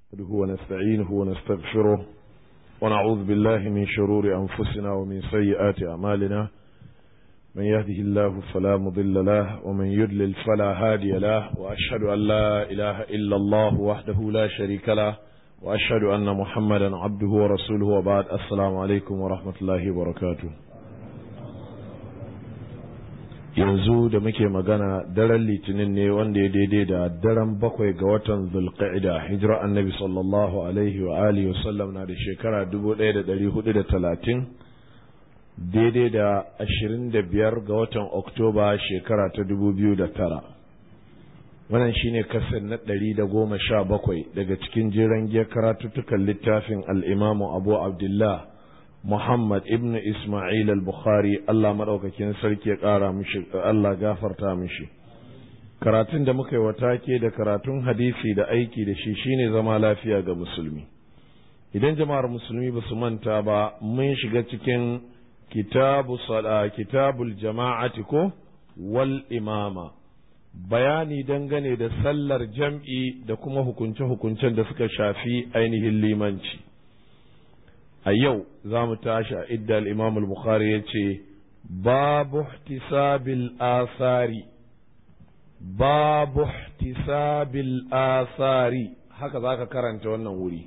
نحمده ونستعينه ونستغفره ونعوذ بالله من شرور أنفسنا ومن سيئات أعمالنا من يهده الله فلا مضل له ومن يضلل فلا هادي له وأشهد أن لا إله إلا الله وحده لا شريك له وأشهد أن محمدا عبده ورسوله وبعد السلام عليكم ورحمة الله وبركاته yanzu da muke magana daren litinin ne wanda ya daidai da daren bakwai ga watan zulqa'ida hijira annabi sallallahu alaihi wa alihi wasallam na da shekara 1430 daidai da 25 ga watan oktoba shekara ta 2009 wannan shine kasar na 117 daga cikin jiran giyar karatuttukan littafin al'imamu abu abdullah Muhammad ibn Ismail al-Bukhari Allah maɗaukakin sarki ya ƙara mishi Allah gafarta mishi karatun da muka yi wa take da karatun hadisi da aiki da shi shine zama lafiya ga musulmi idan jama'ar musulmi ba su manta ba mun shiga cikin kitabu sala kitabul jama'ati ko wal imama bayani dangane da sallar jam'i da kuma hukunce-hukuncen da suka shafi ainihin limanci a yau za mu tashi a idda al-imam al-bukhari ya ce babu ihtisabil asari babu ihtisabil asari haka za ka karanta wannan wuri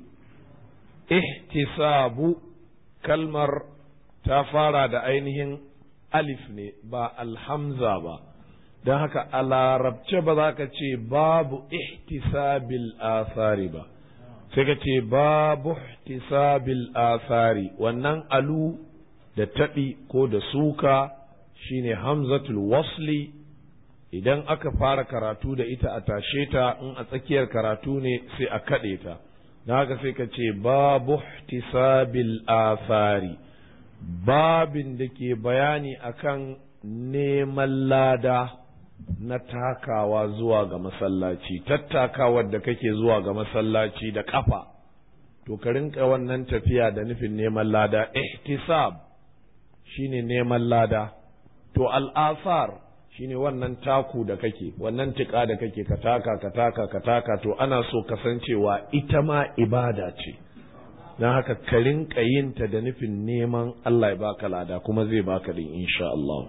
ihtisabu kalmar ta fara da ainihin alif ne ba alhamza ba don haka a larabce ba za ka ce babu ihtisabil asari ba sai ka ce babu ihtisabil asari wannan alu da taɓi ko da suka shine hamzatul wasli idan aka fara karatu da ita a tashe ta in a tsakiyar karatu ne sai a kaɗe ta na haka sai ka ce babu ihtisabil asari babin da ke bayani akan neman lada na takawa zuwa ga masallaci tattakawar da kake zuwa ga masallaci da kafa to ka rinka wannan tafiya da nufin neman lada ihtisab shine neman lada to al'asar shine wannan taku da kake wannan tika da kake ka taka ka taka ka taka to ana so kasancewa ita ma ibada ce don haka ka rinka yin ta da nufin neman Allah ya baka lada kuma zai baka din insha Allah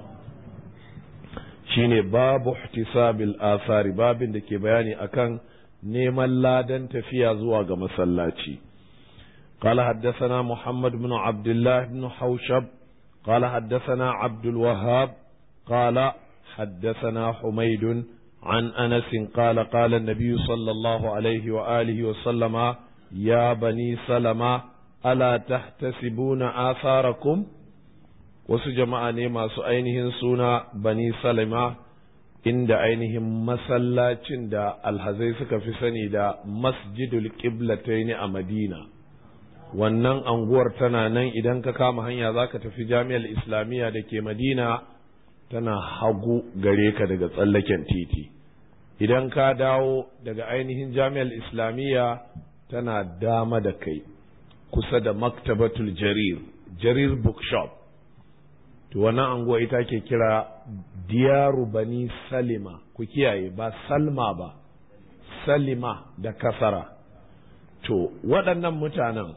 shine babu ihtisabil asari babin da ke bayani akan neman ladan tafiya zuwa ga masallaci قال حدثنا محمد بن عبد الله بن حوشب قال حدثنا عبد الوهاب قال حدثنا حميد عن انس قال قال النبي صلى الله عليه واله وسلم يا بني سلمة الا تحتسبون آثاركم wasu jama'a ne masu ainihin suna bani salima inda ainihin masallacin da alhazai suka fi sani da masjidul qiblataini a madina wannan anguwar tana nan idan ka kama hanya za ka tafi jami'ar islamiyya da ke madina tana hagu gare ka daga tsallaken titi idan ka dawo daga ainihin jami'ar islamiyya tana dama da kai kusa da maktabatul jarir jarir bookshop to wannan anguwa ita ke kira diyaru bani salima ku kiyaye ba salma ba salima da kasara to waɗannan mutanen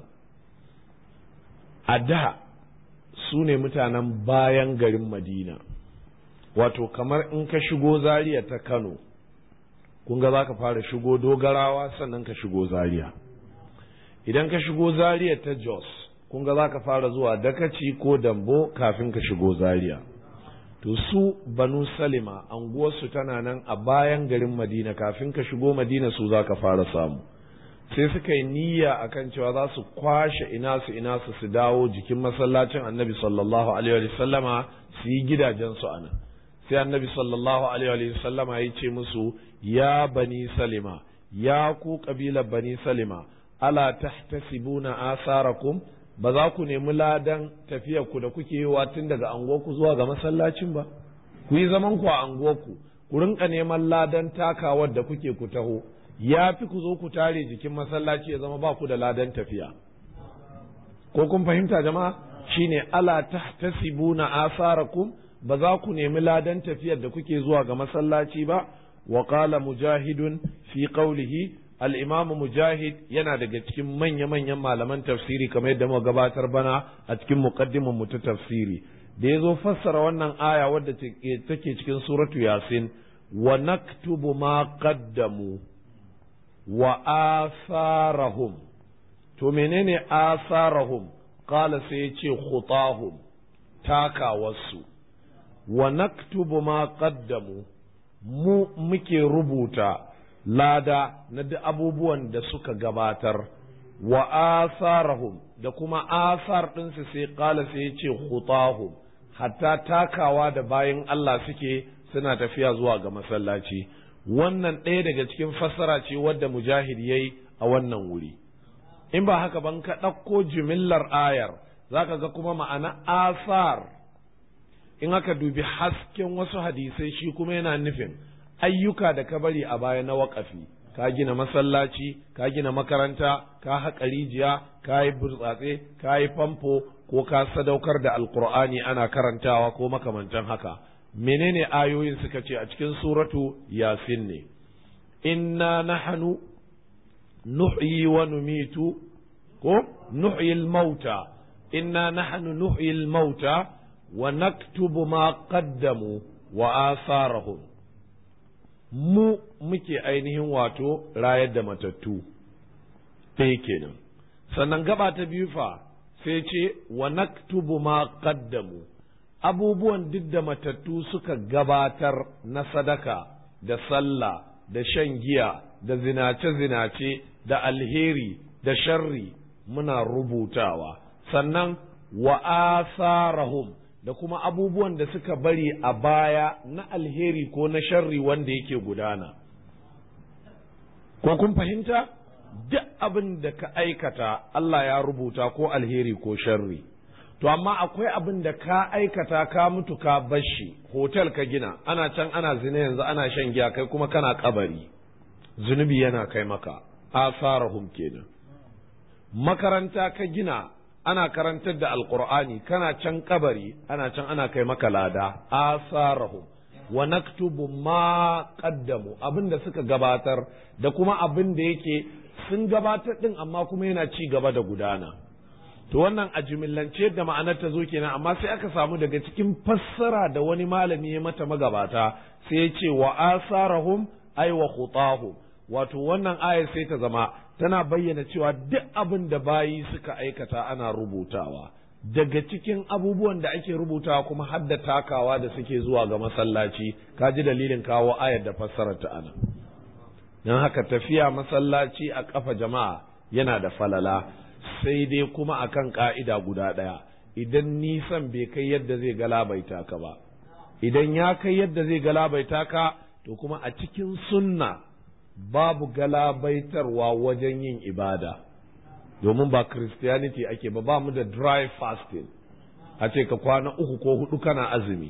a da su ne mutanen bayan garin madina wato kamar in ka shigo zaria ta kano kun ga za ka fara shigo dogarawa sannan ka shigo zaria idan ka shigo zaria ta jos kun ga za ka fara zuwa dakaci ko dambo kafin ka shigo zaria to su banu salima anguwarsu tana nan a bayan garin madina kafin ka shigo madina su za ka fara samu sai suka yi niyya akan cewa za su kwashe ina su ina su su dawo jikin masallacin annabi sallallahu alaihi wa sallama su yi gidajensu a nan sai annabi sallallahu alaihi wa sallama ya ce musu ya bani salima ya ku kabilar bani salima ala tahtasibuna asarakum ba za ku nemi ladan ku da kuke yi tun daga anguwarku zuwa ga masallacin ba ku yi zaman ku a anguwarku ku rinka neman ladan takawar da kuke ku taho ya fi ku zo ku tare jikin masallaci ya zama ba ku da ladan tafiya ko kun fahimta jama'a shine ala tahtasibuna asarakum ba za ku nemi ladan tafiyar da kuke zuwa ga masallaci ba wa qala mujahidun fi qawlihi al-imamu mujahid yana daga cikin manya-manyan malaman tafsiri kamar yadda muka gabatar bana a cikin muqaddimin mu ta tafsiri da yazo fassara wannan aya wadda take cikin suratu yasin wa naktubu ma qaddamu wa asarahum to menene asarahum qala sai ya ce khutahum takawarsu wa naktubu ma qaddamu mu muke rubuta lada na duk abubuwan da suka gabatar wa asarahum da kuma asar ɗinsu sai ƙala sai ya ce khutahum hatta takawa da bayan Allah suke suna tafiya zuwa ga masallaci wannan ɗaya daga cikin fassara ce wadda mujahid ya yi a wannan wuri in ba haka ban ka ɗauko jimillar ayar za ka ga kuma ma'ana asar in aka dubi hasken wasu hadisai shi kuma yana nufin ayyuka da ka bari a baya na waƙafi ka gina masallaci ka gina makaranta ka haƙa rijiya ka yi burtsatse ka yi famfo ko ka sadaukar da alkur'ani ana karantawa ko makamantan haka menene ayoyin suka ce a cikin suratu yasin ne inna nahnu nuhyi wa numitu ko nuhyi al-mauta inna nahnu nuhyi al-mauta wa naktubu ma qaddamu wa asarahum mu muke ainihin wato rayar da matattu ɗaya kenan sannan gaba ta biyu fa sai ce wa naktubu ma qaddamu abubuwan duk da matattu suka gabatar na sadaka da sallah da shan giya da zinace-zinace da alheri da sharri muna rubutawa sannan wa asarahum da kuma abubuwan da suka bari a baya na alheri ko na sharri wanda yake gudana ko kun fahimta duk abin da ka aikata Allah ya rubuta ko alheri ko sharri to amma akwai abin da ka aikata ka mutu ka bashi hotel ka gina ana can ana zina yanzu ana shan giya kai kuma kana kabari zunubi yana kai maka asarahum kenan makaranta ka gina ana karantar da alqur'ani kana can kabari ana can ana kai maka lada asarahum wa naktubu ma qaddamu abin da suka gabatar da kuma abin da yake sun gabatar din amma kuma yana ci gaba da gudana to wannan a jimillance da ma'anar ta zo kenan amma sai aka samu daga cikin fassara da wani malami ya mata magabata sai ya ce wa asarahum ay wa khutahum wato wannan aya sai ta zama tana bayyana cewa duk abin da bayi suka aikata ana rubutawa daga cikin abubuwan da ake rubutawa kuma har da takawa da suke zuwa ga masallaci ka ji dalilin kawo ayar da fassarar ta ana don haka tafiya masallaci a kafa jama'a yana da falala sai dai kuma akan ka'ida guda ɗaya idan nisan bai kai yadda zai galabaita ka ba idan ya kai yadda zai galabaita ka to kuma a cikin sunna babu galabaitarwa wajen yin ibada domin ba christianity ake ba ba mu da dry fasting a ce ka kwana uku ko hudu kana azumi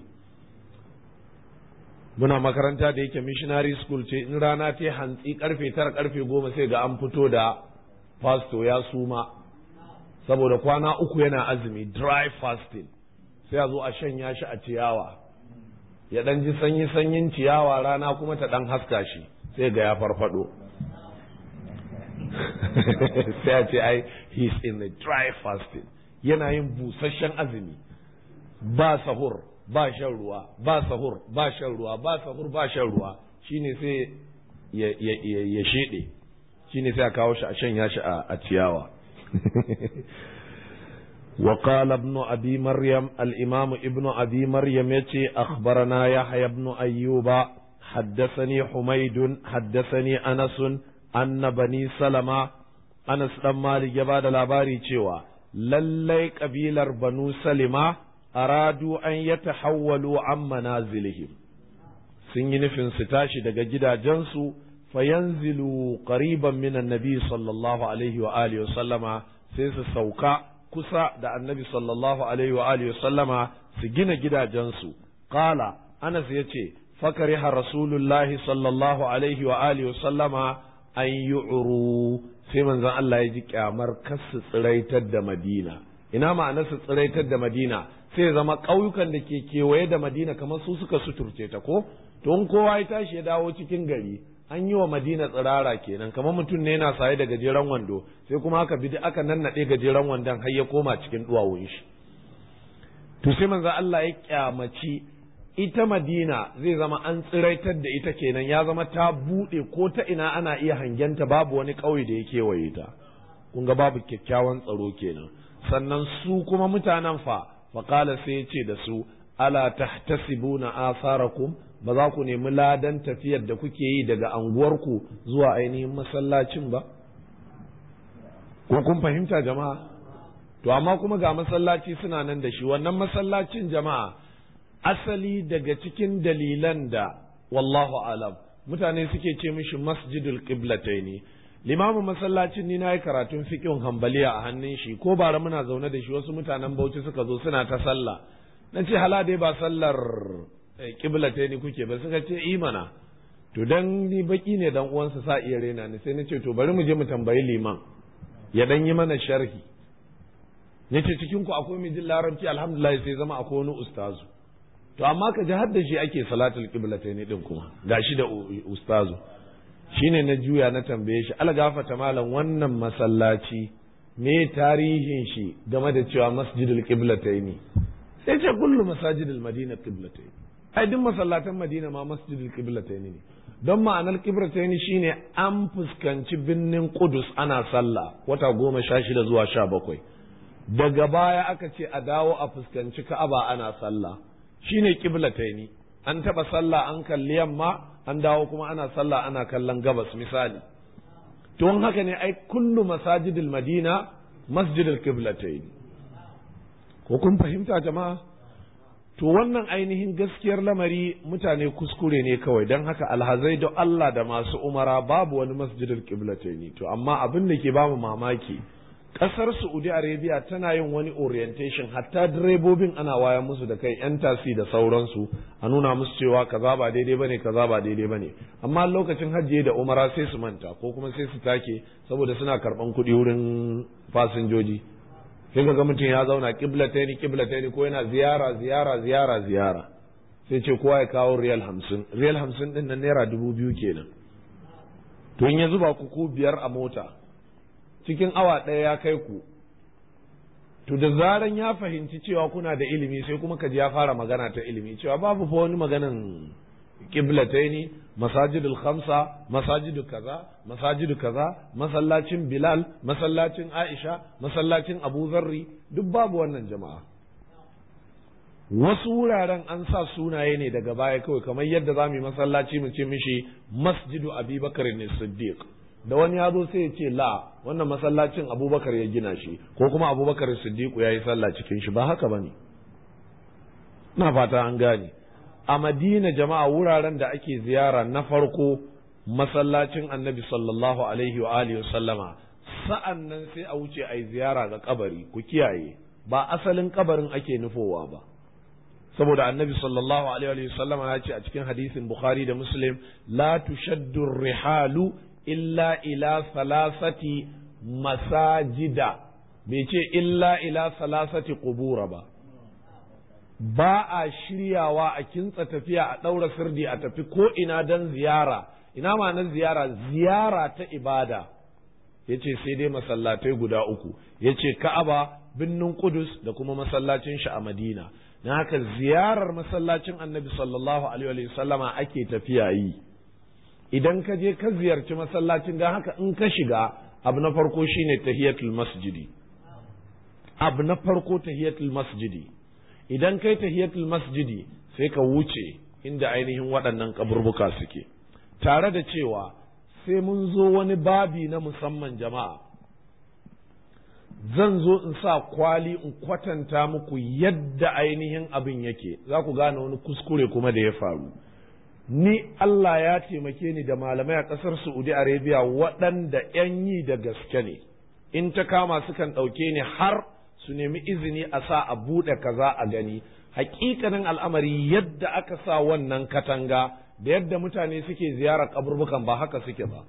muna makaranta da yake missionary school ce in rana ta hantsi karfe tara karfe goma sai ga an fito da pastor ya suma saboda kwana uku yana azumi dry fasting sai a zo a shanya shi a ciyawa ya dan ji sanyi sanyin ciyawa rana kuma ta dan haska shi sai ga ya farfado sai a ce ai he's in the dry fasting yana yin busasshen azumi ba sahur ba shan ruwa ba sahur ba shan ruwa ba sahur ba shan ruwa shine sai ya ya ya shede shine sai a kawo shi a shanya shi a ciyawa وقال ابن أبي مريم الإمام ابن أبي مريم يتي أخبرنا يحيى بن أيوب حدثني حميد حدثني أنس أن بني سلمة أنس لما لجباد الأباري تشوى للي قبيلر بنو سلمة أرادوا أن يتحولوا عن منازلهم سنين في ستاشي دقا جدا جنسو فينزلوا قريبا من النبي صلى الله عليه وآله وسلم سيس سوكا kusa da annabi sallallahu alaihi wa alihi sallama su gina gidajensu qala anas yace fakariha rasulullahi sallallahu alaihi wa alihi sallama an yu'ru sai manzon Allah ya ji kyamar kasu tsiraitar da Madina ina ma'ana su tsiraitar da Madina sai zama ƙauyukan da ke kewaye da Madina kamar su suka suturce ta ko to in kowa ya tashi ya dawo cikin gari an yi wa madina tsirara kenan kamar mutum ne yana saye da gajeren wando sai kuma aka bi aka nannaɗe gajeren wandon har ya koma cikin duwawun shi to sai manzo Allah ya kyamaci ita madina zai zama an tsiraitar da ita kenan ya zama ta buɗe ko ta ina ana iya hangenta babu wani ƙauye da ya kewaye ta kun ga babu kyakkyawan tsaro kenan sannan su kuma mutanen fa faƙala sai ya ce da su ala tahtasibuna asarakum ba za ku nemi ladan tafiyar da kuke yi daga anguwarku zuwa ainihin masallacin ba ko kun fahimta jama'a to amma kuma ga masallaci suna nan da shi wannan masallacin jama'a asali daga cikin dalilan da wallahu alam mutane suke ce mishi masjidul qiblataini limamin masallacin ni na yi karatun fiqhin hambaliya a hannun shi ko bara muna zaune da shi wasu mutanen bauchi suka zo suna ta sallah na ce hala dai ba sallar qiblataini kuke ba suka ce imana to dan ni baki ne dan uwansa sa iya rena ni sai na ce to bari mu je mu tambayi liman ya dan yi mana sharhi yace cikin ku akwai mai jin larabci alhamdulillah sai zama akwai wani ustazu to amma ka ji har da shi ake salatul qiblatayn din kuma gashi da ustazu shine na juya na tambaye shi algafata malam wannan masallaci me tarihin shi game da cewa masjidul qiblatayn sai ce kullu masajidul madina qiblatayn ai duk masallatan madina ma masjidul qiblatayn ne don ma'anar qiblatayn shine an fuskanci binnin qudus ana sallah wata goma sha shida zuwa sha bakwai daga baya aka ce a dawo a fuskanci ka'aba ana sallah shine kiblataini an taba sallah an kalli yamma an dawo kuma ana sallah ana kallon gabas misali to haka ne ai kullu masajidil madina masjidil kiblataini ko kun fahimta jama'a to wannan ainihin gaskiyar lamari mutane kuskure ne kawai don haka alhazai da Allah da masu umara babu wani masjidil kiblataini to amma abin da ke bamu mamaki kasar Saudi Arabia tana yin wani orientation hatta direbobin ana waya musu da kai yan tasi da sauransu a nuna musu cewa kaza ba daidai bane kaza ba daidai bane amma lokacin hajji da umara sai su manta ko kuma sai su take saboda suna karban kuɗi wurin fasinjoji sai ga mutum ya zauna kiblataini kiblataini ko yana ziyara ziyara ziyara ziyara sai ce kowa ya kawo riyal hamsin riyal hamsin din nan naira dubu biyu kenan to in ya zuba ku ku biyar a mota cikin awa ɗaya ya kai ku to da zaran ya fahimci cewa kuna da ilimi sai kuma ka ji ya fara magana ta ilimi cewa babu fa wani maganan kiblataini masajidul khamsa masajidu kaza masajidu kaza masallacin bilal masallacin aisha masallacin abu zarri duk babu wannan jama'a wasu wuraren an sa sunaye ne daga baya kawai kamar yadda za mu yi masallaci mu ce mishi masjidu abubakar ne siddiq da wani ya zo sai ya ce la wannan masallacin abubakar ya gina shi ko kuma abubakar siddiqu ya yi sallah cikin shi ba haka ba ne na fata an gane a madina jama'a wuraren da ake ziyara na farko masallacin annabi sallallahu alaihi wa alihi sallama sa'an nan sai a wuce a yi ziyara ga kabari ku kiyaye ba asalin kabarin ake nufowa ba saboda annabi sallallahu alaihi wa sallama ya ce a cikin hadisin bukhari da muslim la tushaddu rihalu illa ila salasati masajida bai ce illa ila salasati qubura ba ba a shiryawa a kintsa tafiya a ɗaura sirdi a tafi ko ina don ziyara ina ma nan ziyara ziyara ta ibada ya ce sai dai masallatai guda uku ya ce ka'aba birnin kudus da kuma masallacin shi a madina na haka ziyarar masallacin annabi sallallahu alaihi sallama ake tafiya yi idan ka je ka ziyarci masallacin don haka in ka shiga abu na farko shine tahiyatul masjidi abu na farko tahiyatul masjidi idan kai tahiyatul masjidi sai ka wuce inda ainihin waɗannan kaburbuka suke tare da cewa sai mun zo wani babi na musamman jama'a zan zo in sa kwali in kwatanta muku yadda ainihin abin yake za ku gane wani kuskure kuma da ya faru ni Allah ya taimake ni da malamai a ƙasar Saudi Arabia waɗanda ‘yan yi da gaske ne in ta kama sukan ɗauke ni har su nemi izini a sa a buɗe kaza a gani hakikanin al'amari yadda aka sa wannan katanga da yadda mutane suke ziyarar kaburbukan ba haka suke ba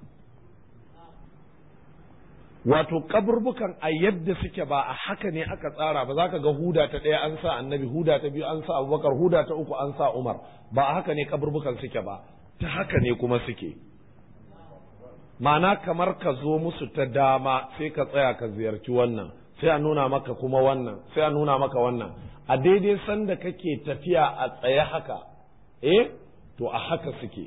wato kaburbukan a yadda suke ba a haka ne aka tsara ba za ka ga huda ta ɗaya an sa annabi huda ta biyu an sa abubakar huda ta uku an sa umar ba a haka ne kaburbukan suke ba ta haka ne kuma suke ma'ana kamar ka zo musu ta dama sai ka tsaya ka ziyarci wannan sai a nuna maka kuma wannan sai a nuna maka wannan a daidai sanda kake tafiya a tsaye haka eh to a haka suke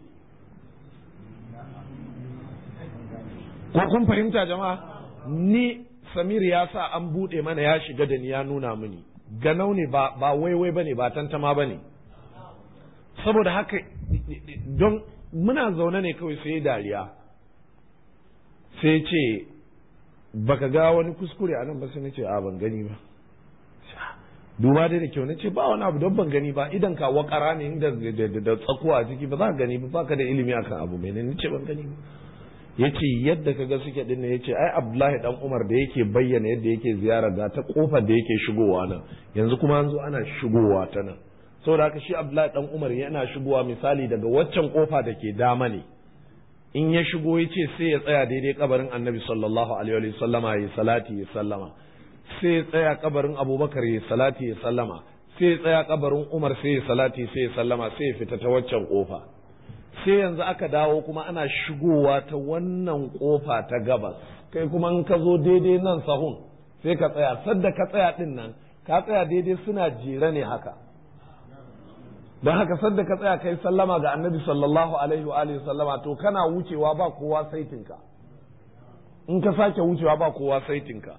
ko kun fahimta jama'a ni samir ya sa an buɗe mana ya shiga da ni ya nuna mini ganau ne ba ba waiwai bane ba tantama bane saboda haka don muna zaune ne kawai sai dariya sai ce baka ga wani kuskure a nan ba sai ce a ban gani ba duba dai da kyau na ce ba wani abu don ban gani ba idan ka wakara ne da da tsakuwa a ciki ba za ka gani ba baka da ilimi akan abu mai ne ce ban gani ba yace yadda kaga suke dinne yace ai Abdullahi dan Umar da yake bayyana yadda yake ziyara ga ta kofar da yake shigowa nan yanzu kuma an zo ana shigowa ta nan saboda haka shi Abdullahi dan Umar yana shigowa misali daga waccan kofa da ke dama ne in ya shigo yace sai ya tsaya daidai kabarin Annabi sallallahu alaihi wa sallama ya salati ya sallama sai ya tsaya kabarin Abubakar ya salati ya sallama sai ya tsaya kabarin Umar sai ya salati sai ya sallama sai ya fita ta waccan kofa sai yanzu aka dawo kuma ana shigowa ta wannan kofa ta gabas kai kuma in ka zo daidai nan sahun sai ka tsaya sadda ka tsaya din nan ka tsaya daidai suna jere ne haka don haka sadda ka tsaya kai sallama ga annabi sallallahu alaihi wa alihi sallama to kana wucewa ba kowa saitinka in ka sake wucewa ba kowa saitinka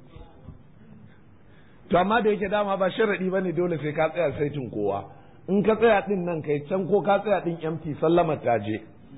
to amma da yake dama ba sharadi bane dole sai ka tsaya saitin kowa in ka tsaya din nan kai can ko ka tsaya din empty sallama ta je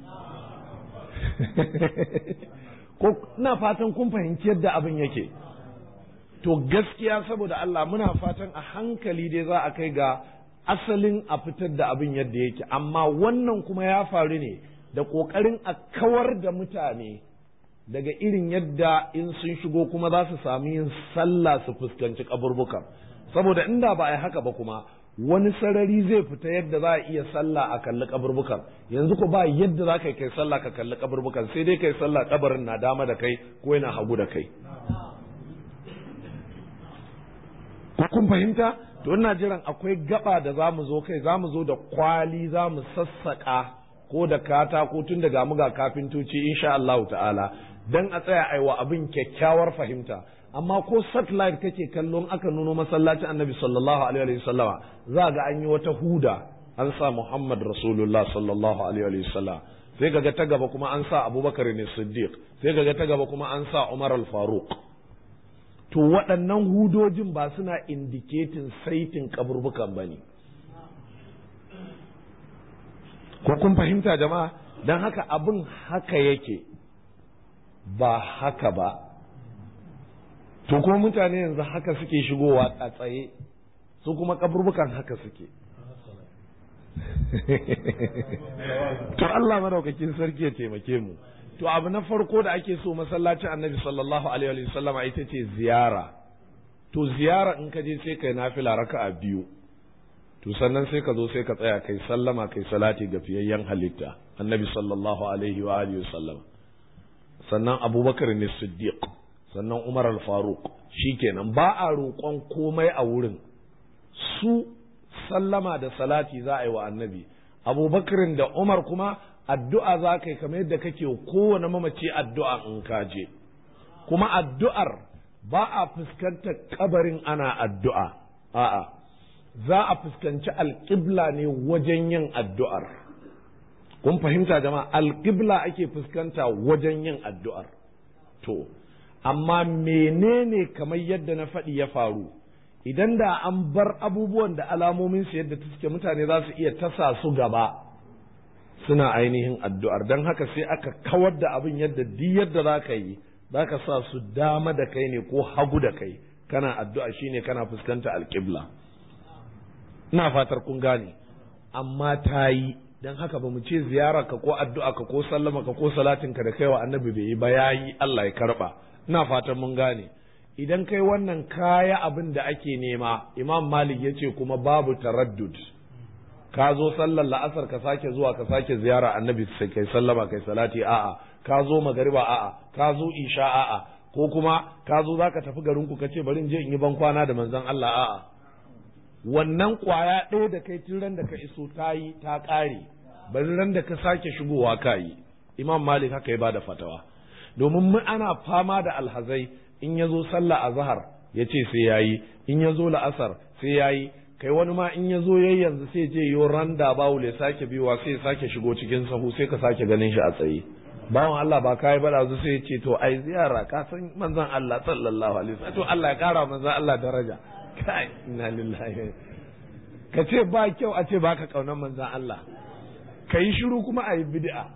ko ina fatan kun fahimci yadda abin yake to gaskiya saboda Allah muna fatan a hankali dai za a kai ga asalin a fitar da abin yadda yake amma wannan kuma ya faru ne da ƙoƙarin a kawar da mutane daga irin yadda in sun shigo kuma za su sami yin sallah su fuskanci kaburbukan saboda inda ba a yi haka ba kuma wani sarari zai fita yadda za a iya sallah a kalli kaburbukan yanzu ko ba yadda za ka kai sallah ka kalli kaburbukan sai dai kai sallah kabarin na dama da kai ko yana hagu da kai ko kun fahimta to ina jiran akwai gaba da za mu zo kai za mu zo da kwali za mu sassaƙa ko da katako tun daga mu ga kafintoci insha Allah ta'ala dan a tsaya aiwa abin kyakkyawar fahimta amma ko satellite kake kallon aka nuno masallacin annabi sallallahu alaihi wa sallama za ga an yi wata huda an sa Muhammad Rasulullah sallallahu alaihi wa sallam sai kaga ta gaba kuma an sa Abubakar ne Siddiq sai kaga ta gaba kuma an sa Umar al-Faruq to waɗannan hudojin ba suna indiketin saitin kaburbukan bane ko kun fahimta jama'a dan haka abin haka yake ba haka ba to kuma mutane yanzu haka suke shigowa a tsaye su kuma kaburbukan haka suke to Allah madaukakin sarki ya taimake mu to abu na farko da ake so masallacin annabi sallallahu alaihi wa sallama ita ce ziyara to ziyara in ka je sai kai nafila raka'a biyu to sannan sai ka zo sai ka tsaya kai sallama kai salati ga fiyayyen halitta annabi sallallahu alaihi wa alihi sallama sannan abubakar ne siddiq sannan umar al-faruq shikenan ba a roƙon komai a wurin su sallama da salati za a yi wa annabi abubakarin da umar kuma addu'a za ka yi kamar yadda kake kowane mamaci addu'a in ka je kuma addu'ar ba a fuskantar kabarin ana addu'a a'a za a fuskanci alƙibla ne wajen yin addu'ar kun fahimta jama'a alƙibla ake fuskanta wajen yin addu'ar to amma menene kamar yadda na faɗi ya faru idan da an bar abubuwan da alamomin su yadda suke mutane za su iya tasa su gaba suna ainihin addu'ar don haka sai aka kawar da abin yadda duk yadda za ka yi za ka sa su dama da kai ne ko hagu da kai kana addu'a shine kana fuskanta alƙibla ina fatar kun gane amma ta yi don haka ba mu ce ziyararka ko addu'a ka ko sallama ka ko salatinka da kaiwa annabi bai yi ba yayi Allah ya karba ina fatan mun gane idan kai wannan kaya abin da ake nema imam malik ya ce kuma babu taraddud ka zo sallar la'asar ka sake zuwa ka sake ziyara annabi sai kai sallama kai salati a'a ka zo magariba a'a ka zo isha a'a ko kuma ka zo zaka tafi garin ku kace bari in je in yi ban kwana da manzon Allah a'a wannan kwaya ɗaya da kai tun ran da ka iso ta yi ta ƙare bari ran da ka sake shigowa ka yi imam malik haka ya bada fatawa domin mu ana fama da alhazai in ya zo sallah a zahar ya ce sai yayi in ya zo la'asar sai yayi kai wani ma in ya zo yayi yanzu sai je yo randa bawul ya sake biwa sai ya sake shigo cikin sahu sai ka sake ganin shi a tsaye bawan Allah ba kai ba zu sai ya ce to ai ziyara ka san manzon Allah sallallahu alaihi wasallam to Allah ya kara manzon Allah daraja kai inna lillahi ka ce ba kyau a ce baka kaunar manzon Allah ka yi shiru kuma a yi bid'a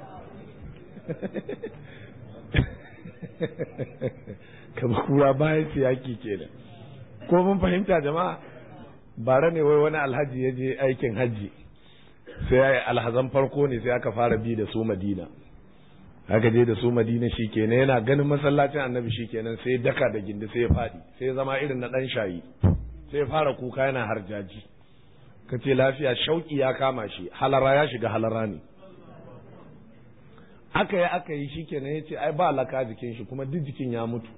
kama kura bayan siyaki kenan ko mun fahimta jama'a bara ne wai wani alhaji ya je aikin hajji sai alhazan farko ne sai aka fara bi da su madina aka je da su madina shi kenan yana ganin masallacin annabi shi kenan sai daka da gindi sai ya faɗi sai zama irin na ɗan shayi sai ya fara kuka yana harjaji ka ce lafiya shauƙi ya kama shi halara ya shiga halara ne aka yi aka yi shi kenan ya ce ai ba laka jikin shi kuma duk jikin ya mutu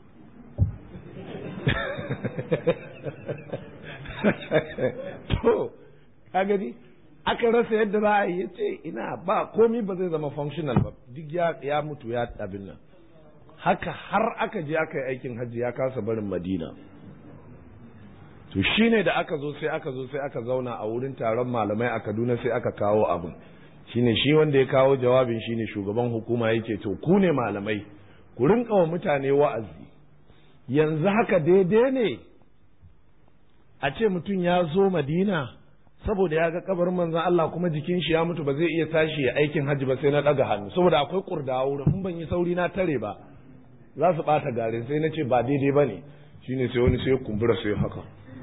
to ka gani aka rasa yadda za a yi ya ce ina ba komi ba zai zama functional ba duk ya mutu ya abin nan haka har aka je aka yi aikin hajji ya kasa barin madina to shine da aka zo sai aka zo sai aka zauna a wurin taron malamai a kaduna sai aka kawo abin shine shi wanda ya kawo jawabin shine shugaban hukuma yake to ku ne malamai ku rinka wa mutane wa'azi yanzu haka daidai ne a ce mutum ya zo madina saboda ya ga kabarin manzon Allah kuma jikin shi ya mutu ba zai iya tashi ya aikin hajji ba sai na daga hannu saboda akwai kurda wurin in ban yi sauri na tare ba za su bata garin sai na ce ba daidai ba ne shine sai wani sai ya kumbura sai haka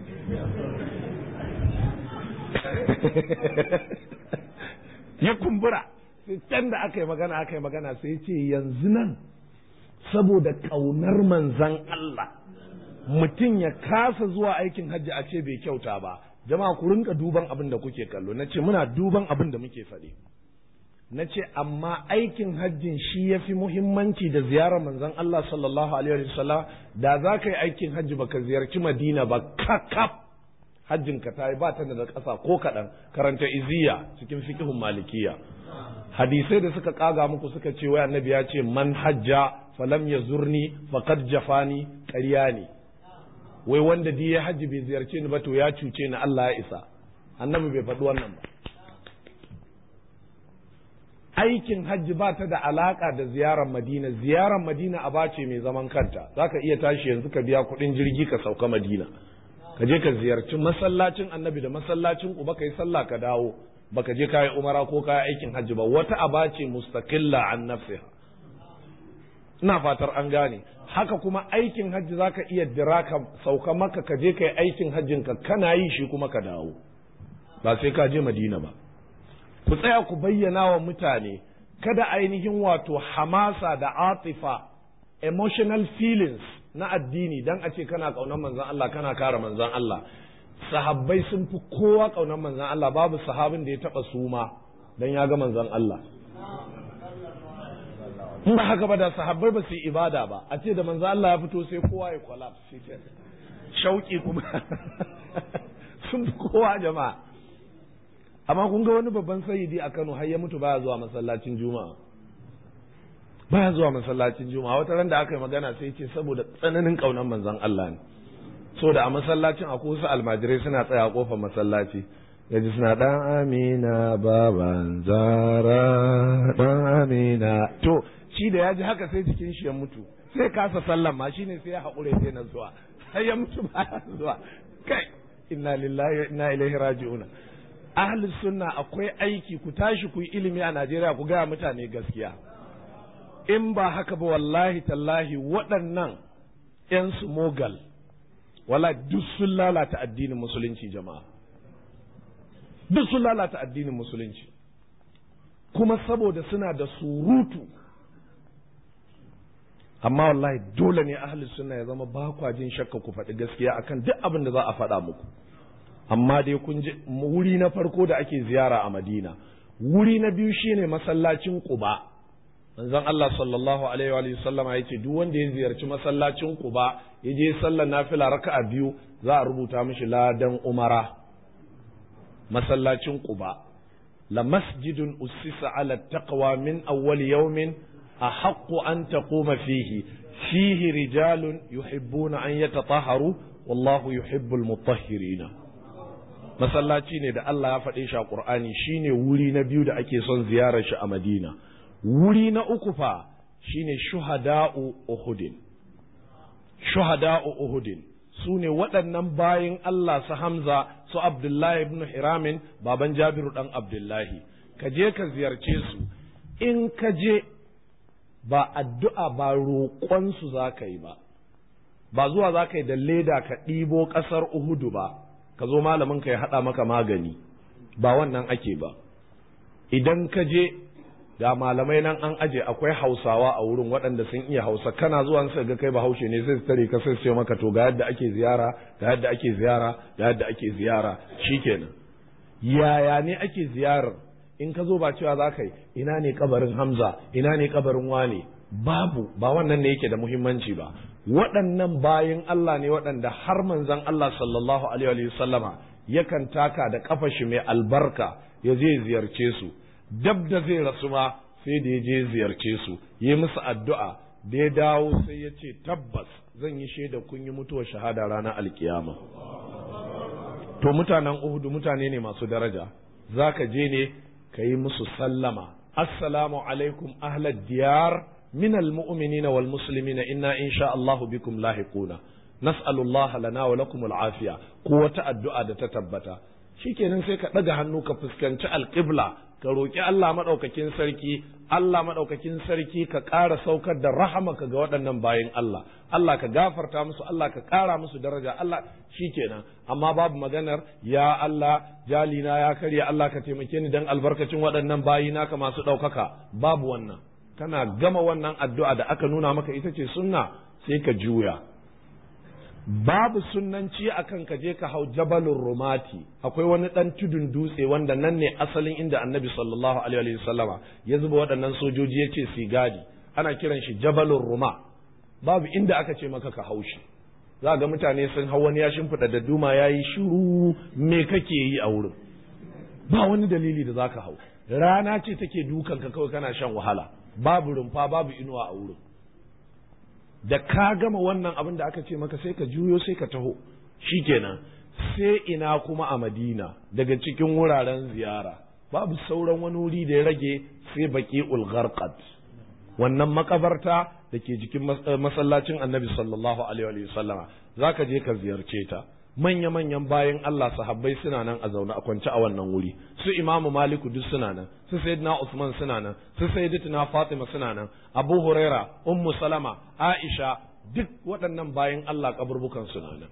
ya kumbura sai can da aka yi magana aka yi magana sai ce yanzu nan saboda ƙaunar manzan Allah mutum ya kasa zuwa aikin hajji a ce bai kyauta ba jama'a ku rinka duban abin da kuke kallo na ce muna duban abin da muke faɗi na ce amma aikin hajjin shi ya fi muhimmanci da ziyarar manzan Allah sallallahu alaihi wasallam da za ka yi aikin hajji baka ziyarci madina ba kakaf hajjin ka ta yi ba ta da ƙasa ko kaɗan karanta iziya cikin fikihun malikiya hadisai da suka kaga muku suka ce wai annabi ya ce man hajja falam ya zurni faqad jafani ƙarya ne wai wanda di ya hajji bai ziyarce ni ba to ya cuce ni Allah ya isa annabi bai faɗi wannan ba aikin hajji ba ta da alaka da ziyarar madina ziyarar madina a bace mai zaman kanta zaka iya tashi yanzu ka biya kuɗin jirgi ka sauka madina ka je ka ziyarci masallacin annabi da masallacin uba ka yi sallah ka dawo baka je kayi umara ko kayi aikin hajji ba wata aba ce mustaqilla an nafsiha ina fatar an gane haka kuma aikin hajji zaka iya dira ka sauka maka ka je kai aikin hajjin ka kana yi shi kuma ka dawo ba sai ka je madina ba ku tsaya ku bayyana wa mutane kada ainihin wato hamasa da atifa emotional feelings na addini dan a ce kana kaunar manzon Allah kana kare manzon Allah sahabbai sun fi kowa kaunar manzon Allah babu sahabin da ya taba suma dan ya ga manzon Allah in ba haka ba da sahabbai ba su yi ibada ba a ce da manzon Allah ya fito sai kowa ya collapse shi shauki kuma sun fi kowa jama'a amma kun ga wani babban sayyidi a Kano har ya mutu baya zuwa masallacin juma'a baya zuwa masallacin juma'a wata ran da aka yi magana sai ce saboda tsananin kaunar manzon Allah ne so da a masallacin akwai wasu almajirai suna tsaya a kofar masallaci yaji suna dan amina baban zara dan amina to shi da ya ji haka sai jikin shi ya mutu sai kasa sallan ma shine sai ya haƙure sai na zuwa sai ya mutu baya zuwa kai inna lillahi wa inna ilaihi raji'un ahli sunna akwai aiki ku tashi ku yi ilimi a Najeriya ku gaya mutane gaskiya in ba haka ba wallahi tallahi waɗannan 'yan su mogal wala duk sun lalata addinin musulunci jama'a duk sun lalata addinin musulunci kuma saboda suna da surutu amma wallahi dole ne ahli sunna ya zama ba kwa jin shakka ku faɗi gaskiya akan duk abin da za a faɗa muku amma dai kun ji wuri na farko da ake ziyara a madina wuri na biyu shine masallacin quba manzon Allah sallallahu alaihi wa sallama yace duk wanda ya ziyarci masallacin Quba ya je sallar nafila raka'a biyu za a rubuta mishi ladan umara masallacin Quba la masjidun ussisa ala taqwa min awwal yawmin ahaqqu an taquma fihi fihi rijalun yuhibbuna an yatatahharu wallahu yuhibbul mutahhirina masallaci ne da Allah ya faɗe shi a Qur'ani shine wuri na biyu da ake son ziyarar shi a Madina wuri na uku fa shine shuhada'u Uhudin shuhada'u Uhudin su ne waɗannan bayin Allah su Hamza su Abdullahi ibn Hiramin baban Jabiru ɗan Abdullahi ka je ka ziyarce su in ka je ba addu'a ba roƙonsu za ka yi ba ba zuwa za ka yi da leda ka ɗibo ƙasar Uhudu ba ka zo malamin ka ya haɗa maka magani ba wannan ake ba idan ka je ga malamai nan an aje akwai hausawa a wurin waɗanda sun iya hausa kana zuwa sai ga kai bahaushe ne sai su tare ka sai su ce maka to ga yadda ake ziyara ga yadda ake ziyara ga yadda ake ziyara shikenan yaya ne ake ziyarar in ka zo ba cewa za ka yi ina ne kabarin hamza ina ne kabarin wane babu ba wannan ne yake da muhimmanci ba waɗannan bayan Allah ne waɗanda har manzon Allah sallallahu alaihi wa sallama yakan taka da kafa shi mai albarka ya je ziyarce su dab da zai rasu ma sai da ya je ziyarce su yi musu addu'a da ya dawo sai ya ce tabbas zan yi shaida kun yi mutuwar shahada ranar alkiyama to mutanen uhudu mutane ne masu daraja za ka je ne ka yi musu sallama assalamu alaikum ahlad diyar min almu'minina wal muslimina inna insha Allah bikum lahiquna nas'alullaha lana wa lakum al'afiya ko wata addu'a da ta tabbata shikenan sai ka ɗaga hannu ka fuskanci alƙibla ka roƙi Allah maɗaukakin sarki Allah maɗaukakin sarki ka ƙara saukar da rahamaka ga waɗannan bayan Allah Allah ka gafarta musu Allah ka ƙara musu daraja Allah shikenan amma babu maganar ya Allah jalina ya karya Allah ka taimake ni dan albarkacin waɗannan bayi naka masu ɗaukaka babu wannan kana gama wannan addu'a da aka nuna maka ita ce sunna sai ka juya babu sunnanci akan ka je ka hau jabalun rumati akwai wani dan tudun dutse wanda nan ne asalin inda annabi sallallahu alaihi wasallama ya zuba waɗannan sojoji ya ce su gadi ana kiran shi jabalun ruma babu inda aka ce maka ka hau shi za ga mutane sun hau wani ya shimfiɗa da duma ya yi shiru me kake yi a wurin ba wani dalili da za ka hau rana ce take dukan ka kawai kana shan wahala babu rumfa babu inuwa a wurin da ka gama wannan abin da aka ce maka sai ka juyo sai ka taho shikenan sai ina kuma a madina daga cikin wuraren ziyara babu sauran wani wuri da ya rage sai baki ulgharqat wannan makabarta da ke jikin masallacin annabi sallallahu alaihi wa sallama za ka je ka ziyarce ta manya-manyan bayan Allah sahabbai suna nan a zaune a kwance a wannan wuri su imamu maliku duk suna nan su sayyidina usman suna nan su sayyidatina fatima suna nan abu huraira ummu salama aisha duk waɗannan bayan Allah kaburbukan suna nan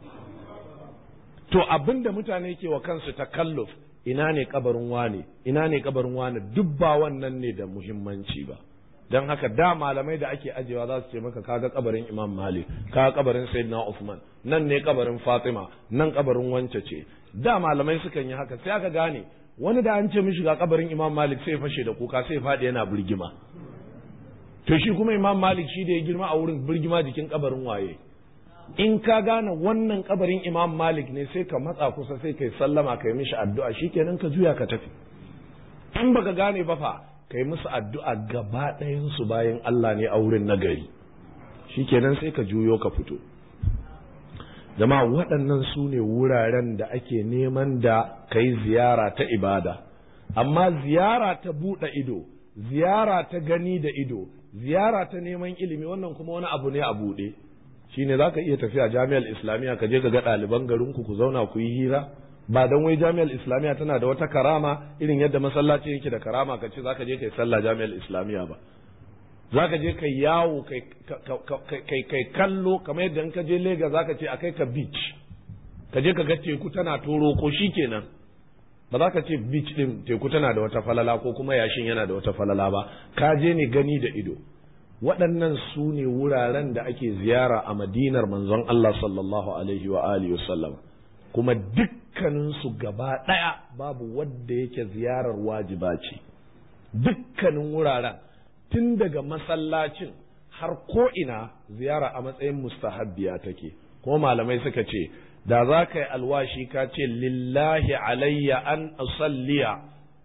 to abinda mutane ke wa kansu takalluf ina ne kabarin wane ina ne kabarin wane duk ba wannan ne da muhimmanci ba don haka da malamai da ake ajewa za su ce maka kaga kabarin imam malik kaga kabarin sayyidina usman nan ne kabarin fatima nan kabarin wance ce da malamai sukan yi haka sai aka gane wani da an ce mishi ga kabarin imam malik sai fashe da kuka sai faɗi yana birgima to shi kuma imam malik shi da ya girma a wurin birgima jikin kabarin waye in ka gane wannan kabarin imam malik ne sai ka matsa kusa sai kai sallama kai mishi addu'a shikenan ka juya ka tafi in baka gane ba fa kai musu addu'a gaba ɗayansu bayan Allah ne a wurin nagari shikenan sai ka juyo ka fito jama'a waɗannan su ne wuraren da ake neman da kai ziyara ta ibada amma ziyara ta buɗe ido ziyara ta gani da ido ziyara ta neman ilimi wannan kuma wani abu ne a buɗe shine za ka iya tafiya jami'ar islamiyya ka je ka ga ɗaliban garinku ku zauna ku yi hira ba dan wai jami'ar islamiyya tana da wata karama irin yadda masallaci yake da karama ka ce zaka je kai sallah jami'ar islamiyya ba zaka je kai yawo kai kai kallo kamar yadda in ka je Lagos zaka ce akai ka beach ka je ka ga teku tana toro ko shikenan ba za ka ce beach din teku tana da wata falala ko kuma yashin yana da wata falala ba ka je ne gani da ido waɗannan su ne wuraren da ake ziyara a madinar manzon Allah sallallahu alaihi wa alihi wa sallam kuma dukkaninsu gaba ɗaya babu wadda yake ziyarar wajiba ce dukkanin wuraren tun daga masallacin har ko'ina ziyara a matsayin mustahabbiya take kuma malamai suka ce da za ka yi alwashi ka ce lillahi alayya an usalliya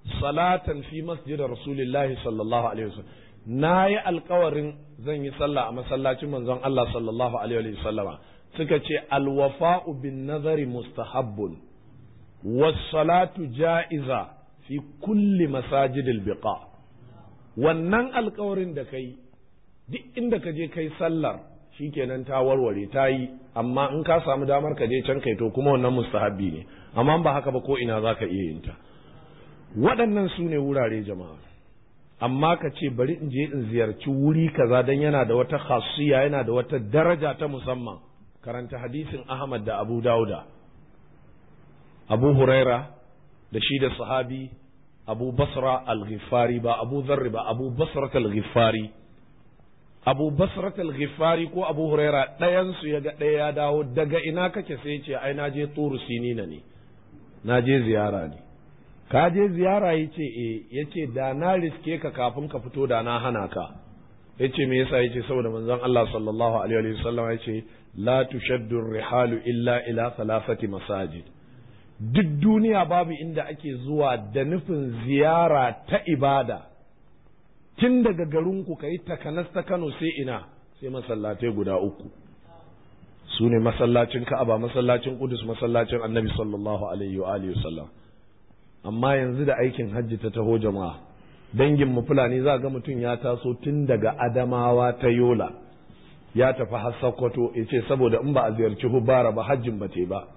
salatan fi masjid rasulillahi sallallahu alaihi wasallam na yi alkawarin zan yi sallah a masallacin manzon Allah sallallahu alaihi wasallama suka ce alwafa'u bin nazari mustahabbun was salatu ja'iza fi kulli masajidil biqa wannan alkawarin da kai duk inda ka je kai sallar shikenan ta warware ta yi amma in ka samu damar ka je can kai to kuma wannan mustahabbi ne amma ba haka ba ko ina za ka iya yin ta waɗannan su ne wurare jama'a amma ka ce bari in je in ziyarci wuri kaza don yana da wata khasiyya yana da wata daraja ta musamman karanta hadisin ahmad da abu dauda abu huraira da shi da sahabi abu basra al-ghifari ba abu zarri ba abu basra al-ghifari abu basrat al-ghifari ko abu huraira ɗayan su ya ga ɗaya ya dawo daga ina kake sai ce ai na je turu sinina ne na je ziyara ne ka je ziyara yace eh yace da na riske ka kafin ka fito da na hana ka yace me yasa yace saboda manzon Allah sallallahu alaihi wa sallam yace la tushaddu rihalu illa ila thalathati masajid duk duniya babu inda ake zuwa da nufin ziyara ta ibada tun daga garinku ka yi takanas ta Kano sai ina sai masallatai guda uku su ne masallacin Ka'aba masallacin Qudus masallacin Annabi sallallahu alaihi wa alihi wasallam amma yanzu da aikin hajji ta taho jama'a dangin mu fulani za ga mutum ya taso tun daga Adamawa ta Yola ya tafi har Sokoto ya ce saboda in ba a ziyarci Hubara ba hajjin ba te ba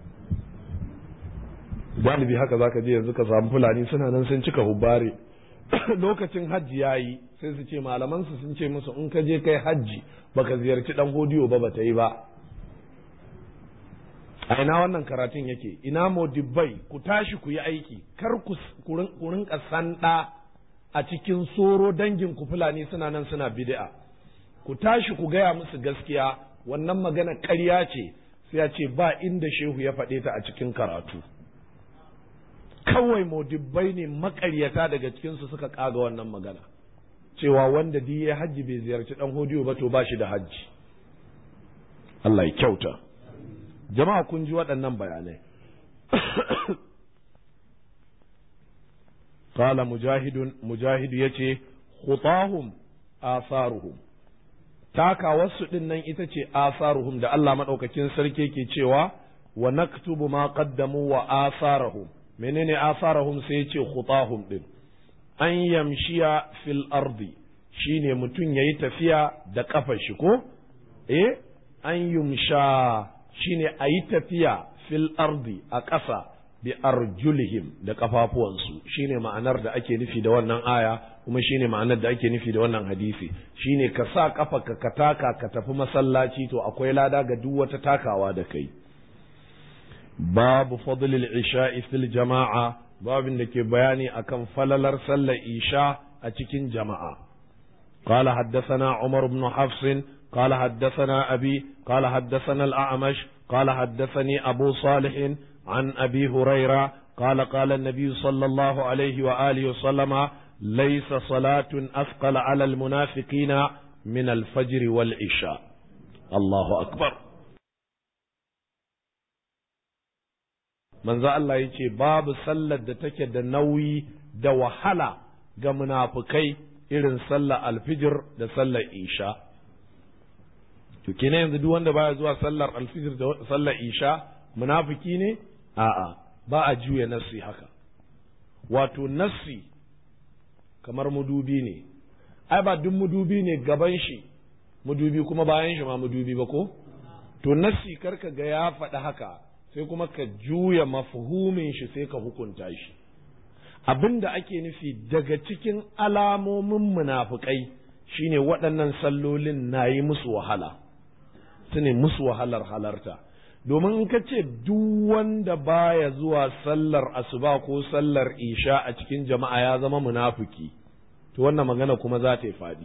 galibi haka zaka je yanzu ka samu fulani suna nan sun cika Hubare lokacin hajji ya yi sai su ce malamansu sun ce musu in ka je kai hajji baka ziyarci dan hodiyo ba bata yi ba a ina wannan karatun yake ina modibbai ku tashi ku yi aiki kar ku rinka sanda a cikin soro dangin ku fulani suna nan suna bid'a ku tashi ku gaya musu gaskiya wannan magana ƙarya ce sai ya ce ba inda shehu ya faɗe ta a cikin karatu kawai modibbai ne makaryata daga cikinsu suka kaga wannan magana cewa wanda di ya hajji bai ziyarci dan hodiyo ba to ba shi da hajji Allah ya kyauta jama'a kun ji waɗannan bayanai qala mujahidun mujahidu yace khutahum asaruhum takawarsu din nan ita ce asaruhum da Allah madaukakin sarki ke cewa wa naktubu ma qaddamu wa asarahum menene asarahum sai ya ce khutahum din an yamshiya fil ardi shine mutum yayi tafiya da kafar shi ko eh an yumsha shine ayi tafiya fil ardi a ƙasa bi arjulihim da kafafuwansu shine ma'anar da ake nufi da wannan aya kuma shine ma'anar da ake nufi da wannan hadisi shine ka sa kafa ka taka ka tafi masallaci to akwai lada ga duk wata takawa da kai babu fadlil isha'i fil jama'a babin da ke bayani akan falalar sallar isha a cikin jama'a قال حدثنا عمر بن حفص قال حدثنا أبي قال حدثنا الأعمش قال حدثني أبو صالح عن أبي هريرة قال قال النبي صلى الله عليه وآله وسلم ليس صلاة أثقل على المنافقين من الفجر والعشاء الله أكبر manzo Allah ya ce babu sallar da take da nauyi da wahala ga munafukai irin sallar alfijir da sallar isha to kina yanzu duk wanda baya zuwa sallar alfijir da sallar isha munafiki ne a'a ba a juya nassi haka wato nassi kamar mudubi ne ai ba duk mudubi ne gaban shi mudubi kuma bayan shi ma mudubi ba ko to nassi karka ga ya faɗi haka sai kuma ka juya mafhumin shi sai ka hukunta shi abin da ake nufi daga cikin alamomin munafukai shine waɗannan sallolin na yi musu wahala su ne musu wahalar halarta domin in ka ce duk wanda baya zuwa sallar asuba ko sallar isha a cikin jama'a ya zama munafuki to wannan magana kuma za ta yi faɗi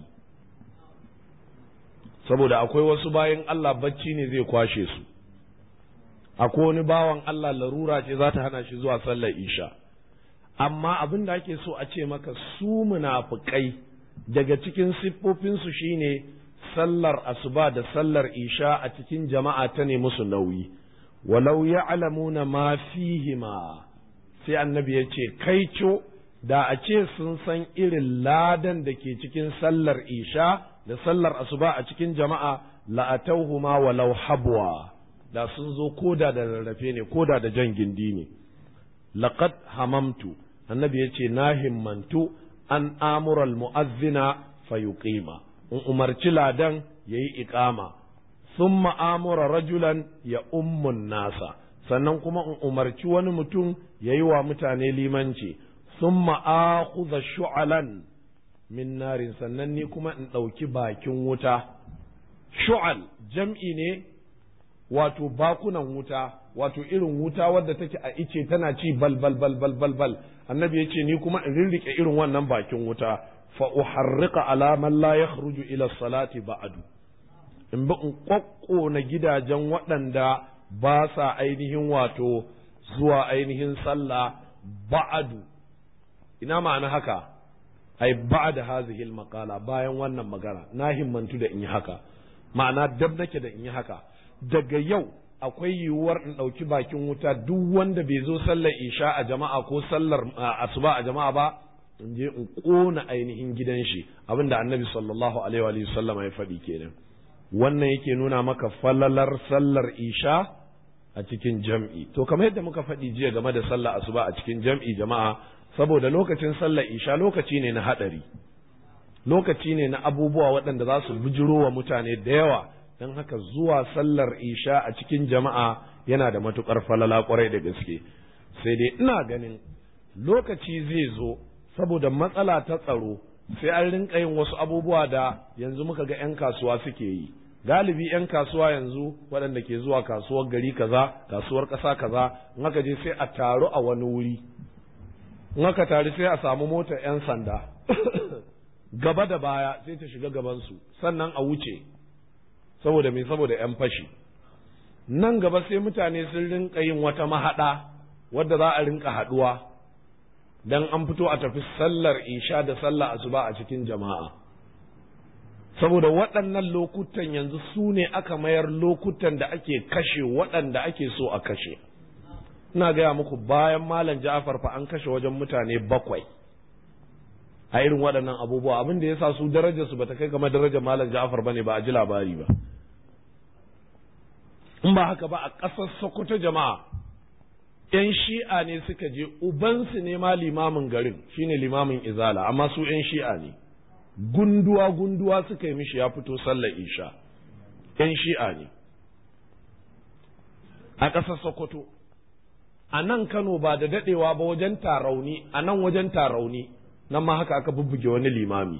saboda akwai wasu bayan Allah bacci ne zai kwashe su akwai wani bawan Allah larura ce za ta hana shi zuwa sallar isha amma abin da ake so a ce maka su munafukai daga cikin siffofinsu shine sallar asuba da sallar isha a cikin jama'a ta ne musu nauyi walau ya'lamuna ma fihima sai annabi ya ce kai co da a ce sun san irin ladan da ke cikin sallar isha da sallar asuba a cikin jama'a la'atauhuma walau habwa da sun zo koda da rarrafe ne koda da jan gindi ne laqad hamamtu annabi yace na himmantu an amura mu'azzina fayuqima in umarci ladan yayi iqama thumma amura rajulan ya ummun nasa sannan kuma in umarci wani mutum yayi wa mutane limanci thumma akhudha shu'alan min narin sannan ni kuma in ɗauki bakin wuta shu'al jam'i ne wato bakunan wuta wato irin wuta wadda take a ice tana ci bal bal bal bal bal bal annabi yace ni kuma in rirrike irin wannan bakin wuta fa uharriqa ala man la yakhruju ila salati ba'du in bi in kokkona gidajen waɗanda ba sa ainihin wato zuwa ainihin sallah ba'du ina ma'ana haka ai ba'da hazihi al-maqala bayan wannan magana na himmantu da in yi haka ma'ana dab nake da in yi haka daga yau akwai yiwuwar in ɗauki bakin wuta duk wanda bai zo sallar isha a jama'a ko sallar asuba a jama'a ba in je in ƙona ainihin gidan shi abinda annabi sallallahu alaihi wa sallama ya faɗi kenan wannan yake nuna maka falalar sallar isha a cikin jam'i to kamar yadda muka faɗi jiya game da sallar asuba a cikin jam'i jama'a saboda lokacin sallar isha lokaci ne na haɗari lokaci ne na abubuwa waɗanda za su bijiro wa mutane da yawa don haka zuwa sallar isha a cikin jama'a yana da matuƙar falala ƙwarai da gaske sai dai ina ganin lokaci zai zo saboda matsala ta tsaro sai an rinka yin wasu abubuwa da yanzu muka ga 'yan kasuwa suke yi galibi 'yan kasuwa yanzu waɗanda ke zuwa kasuwar gari kaza kasuwar ƙasa kaza in aka je sai a taru a wani wuri in aka taru sai a samu motar 'yan sanda gaba da baya sai ta shiga gabansu sannan a wuce saboda me saboda 'yan fashi nan gaba sai mutane sun rinka yin wata mahaɗa wadda za a rinka haɗuwa dan an fito a tafi sallar isha da sallar asuba a cikin jama'a saboda waɗannan lokutan yanzu su ne aka mayar lokutan da ake kashe waɗanda ake so a kashe ina gaya muku bayan malam ja'afar fa an kashe wajen mutane bakwai a irin waɗannan abubuwa abin da ya sa su darajar su bata kai game darajar malam ja'afar bane ba a ji labari ba in ba haka ba a ƙasar sokoto jama'a ‘yan shi'a ne suka je ubansu ne ma limamin garin shine limamin izala amma su ‘yan shi'a ne gunduwa gunduwa suka yi mishi ya fito sallar isha ‘yan shi'a ne a ƙasar sokoto a nan kano ba da daɗewa ba wajen tarauni a nan wajen tarauni nan ma haka aka bubbuge wani limami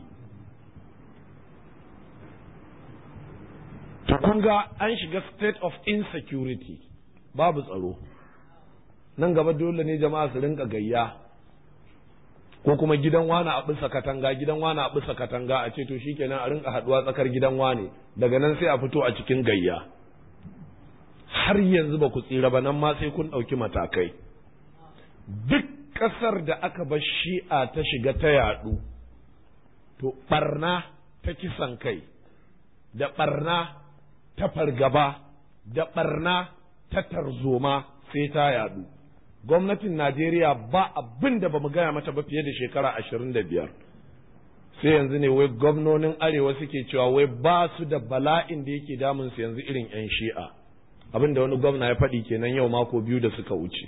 to kun ga an shiga state of insecurity babu tsaro nan gaba dole ne jama'a su rinka gayya ko kuma gidan wani a bisa katanga gidan wani a bisa katanga a ce to shikenan a rinka haduwa tsakar gidan wani daga nan sai a fito a cikin gayya har yanzu ba ku tsira ba nan ma sai kun ɗauki matakai duk ƙasar da aka bar shi'a ta shiga ta yaɗu to ɓarna ta kisan kai da ɓarna ta fargaba da ɓarna ta tarzoma sai ta yaɗu gwamnatin najeriya ba abin da ba mu gaya mata ba fiye da shekara ashirin da biyar sai yanzu ne wai gwamnonin arewa suke cewa wai ba su da bala'in da yake damun su yanzu irin 'yan shi'a abin da wani gwamna ya faɗi kenan yau mako biyu da suka wuce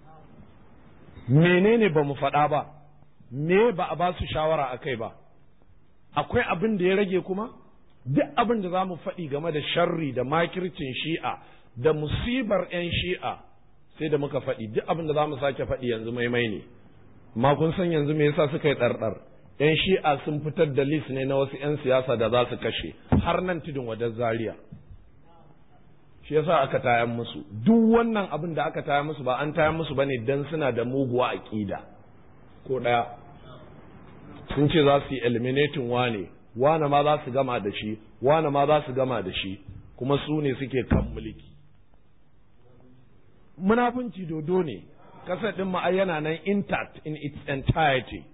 menene ba mu faɗa ba me ba a ba su shawara a kai ba akwai abin da ya rage kuma duk abin da za mu faɗi game da sharri da makircin shi'a da musibar 'yan shi'a sai da muka faɗi duk abin da za mu sake faɗi yanzu maimai ne ma kun san yanzu me yasa suka yi ɗarɗar 'yan shi'a sun fitar da list ne na wasu 'yan siyasa da za su kashe har nan tudun wadar zaria shi yasa aka tayan musu duk wannan abin da aka tayan musu ba an tayan musu bane dan suna da muguwa aqida ko daya sun ce za su yi eliminating wane wane ma za su gama da shi wane ma za su gama da shi kuma su ne suke kan mulki munafunci dodo ne kasar din ma yana nan intact in its entirety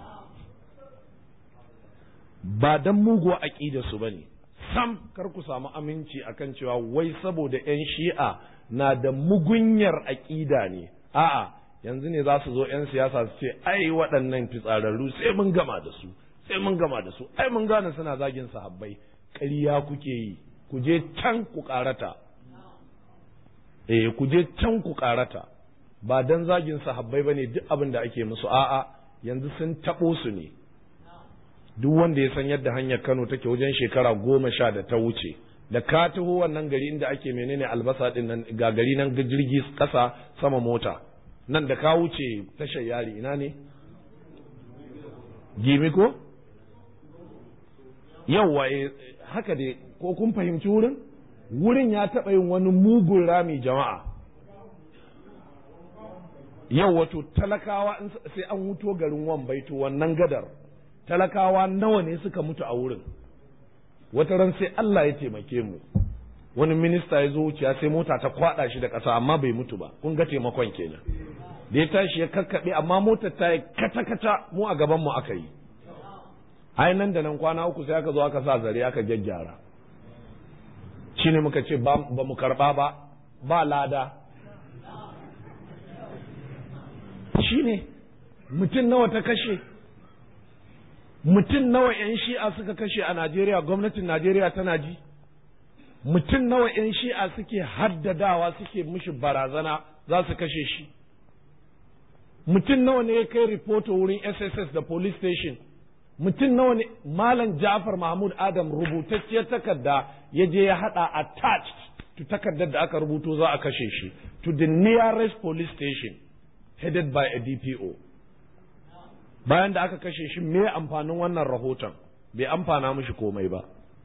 ba dan muguwa aqida su bane sam kar ku samu aminci akan cewa wai saboda 'yan shi'a na da mugunyar aƙida ne a'a yanzu ne za su zo 'yan siyasa su ce ai waɗannan fitsararru sai mun gama da su sai mun gama da su ai mun gane suna zagin sahabbai ƙarya kuke yi ku je can ku ƙarata eh ku je can ku ƙarata ba dan zagin sahabbai bane duk abin da ake musu a'a yanzu sun taɓo su ne duk wanda ya san yadda hanyar Kano take wajen shekara goma sha da ta wuce da ka taho wannan gari inda ake menene albasa din nan ga gari nan jirgi kasa sama mota nan da ka wuce tashar yari ina ne gimi ko yawwa haka dai ko kun fahimci wurin wurin ya taɓa yin wani mugun rami jama'a yau wato talakawa sai an wuto garin wambaito wannan gadar talakawa nawa ne suka mutu a wurin wata ran sai Allah ya taimake mu wani minista ya zo wuciya sai mota ta kwada shi da ƙasa amma bai mutu ba kun ga taimakon kenan da ya tashi ya kakkaɓe amma motar ta yi kata-kata mu a gaban mu aka yi ai nan da nan kwana uku sai aka zo aka sa zare aka gyaggyara shine muka ce ba mu karba ba ba lada shine mutum nawa ta kashe mutum nawa 'yan shi'a suka kashe a Najeriya gwamnatin Najeriya tana ji mutum nawa 'yan shi'a suke haddadawa suke mishi barazana za su kashe shi mutum nawa ne ya kai ripoto wurin SSS da police station mutum nawa ne malam Ja'far Mahmud Adam rubutacciyar takarda ya je ya hada attached to takardar da aka rubuto za a kashe shi to the nearest police station headed by a DPO bayan da aka kashe shi me amfanin wannan rahoton bai amfana mishi komai ba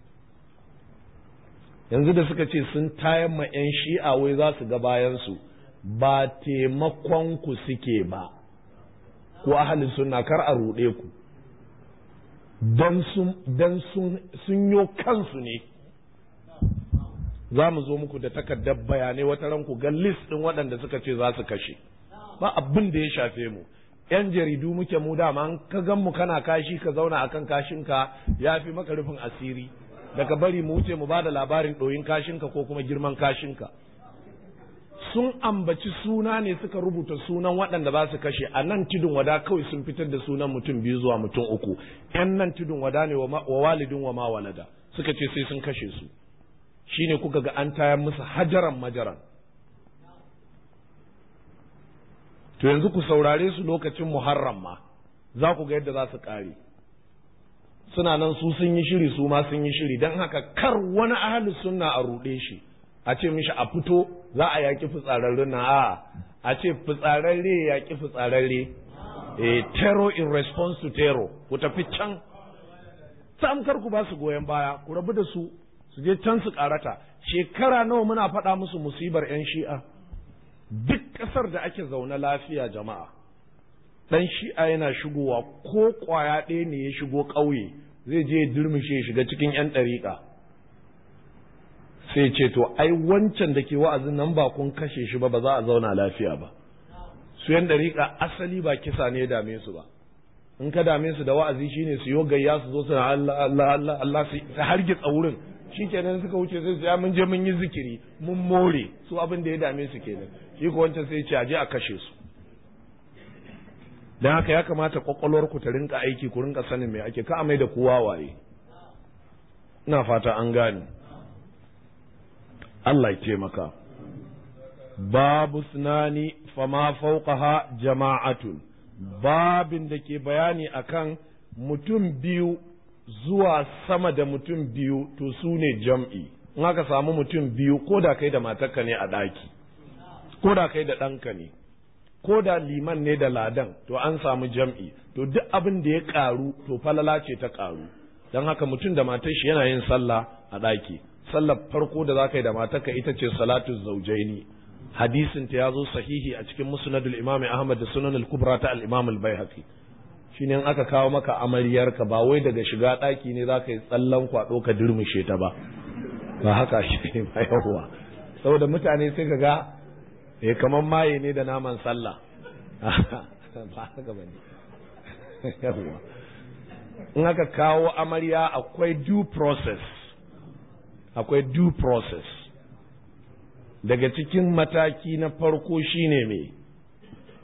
yanzu da suka ce sun tayar ma 'yan shi'a wai za su ga bayansu ba taimakon ku suke ba ko ahalin suna kar a ruɗe ku don sun yo kansu ne za mu zo muku da takardar bayanai wata ranku ga list ɗin waɗanda suka ce za su kashe ba abin da ya shafe mu yan jaridu muke mu dama an ka gan mu kana kashi ka zauna akan kashinka ya fi maka rufin asiri daga bari mu wuce mu bada labarin ɗoyin kashinka ko kuma girman kashinka sun ambaci suna ne suka rubuta sunan waɗanda ba su kashe a nan tudun wada kawai sun fitar da sunan mutum biyu zuwa mutum uku yan nan tudun wada ne wa walidin wa ma walada suka ce sai sun kashe su shine kuka ga an tayar musu hajaran majaran to yanzu ku saurare su lokacin muharram ma za ku ga yadda za su ƙare suna nan su sun yi shiri su ma sun yi shiri don haka kar wani ahli sunna a ruɗe shi a ce mishi a fito za a yaƙi fitsararren na a a ce fitsararre ya yaƙi fitsararre eh terror in response to terror ku tafi can sam kar ku ba su goyon baya ku rabu da su su je can su karata shekara nawa muna faɗa musu musibar 'yan shi'a duk ƙasar da ake zaune lafiya jama'a ɗan shi'a yana shigowa ko ƙwaya ɗaya ne ya shigo ƙauye zai je ya durmushe shiga cikin 'yan ɗariƙa sai ce to ai wancan da ke wa'azin nan ba kun kashe shi ba ba za a zauna lafiya ba su 'yan ɗariƙa asali ba kisa ne ya dame su ba in ka dame su da wa'azi shine su yo gayya su zo suna Allah Allah Allah Allah su hargitsa wurin shikenan suka wuce sai su ya mun je mun yi zikiri mun more su abin da ya dame su kenan shi ko wancan sai ce aje a kashe su dan haka ya kamata kwakwalwar ku ta rinka aiki ku rinka sanin me ake ka amai da kowa waye ina fata an gane Allah ya taimaka babu sunani fama fauqaha jama'atun babin da ke bayani akan mutum biyu zuwa sama da mutum biyu to su ne jam'i in aka samu mutum biyu ko da kai da matarka ne a ɗaki ko da kai da ɗanka ne ko da liman ne da ladan to an samu jam'i to duk abin da ya ƙaru to falala ce ta ƙaru don haka mutum da matar shi yana yin sallah a ɗaki sallar farko da za ka yi da matarka ita ce salatu zaujaini hadisin ta ya zo sahihi a cikin musnadul imam ahmad da sunan al-kubra ta al-imam al-baihaqi shine in aka kawo maka amaryarka ba wai daga shiga ɗaki ne za ka yi tsallan kwaɗo ka durmushe ta ba ba haka shi ne ba yawwa saboda mutane sai ka ga eh kamar maye ne da naman sallah ba haka ba ne yawwa in aka kawo amarya akwai due process akwai due process daga cikin mataki na farko shine me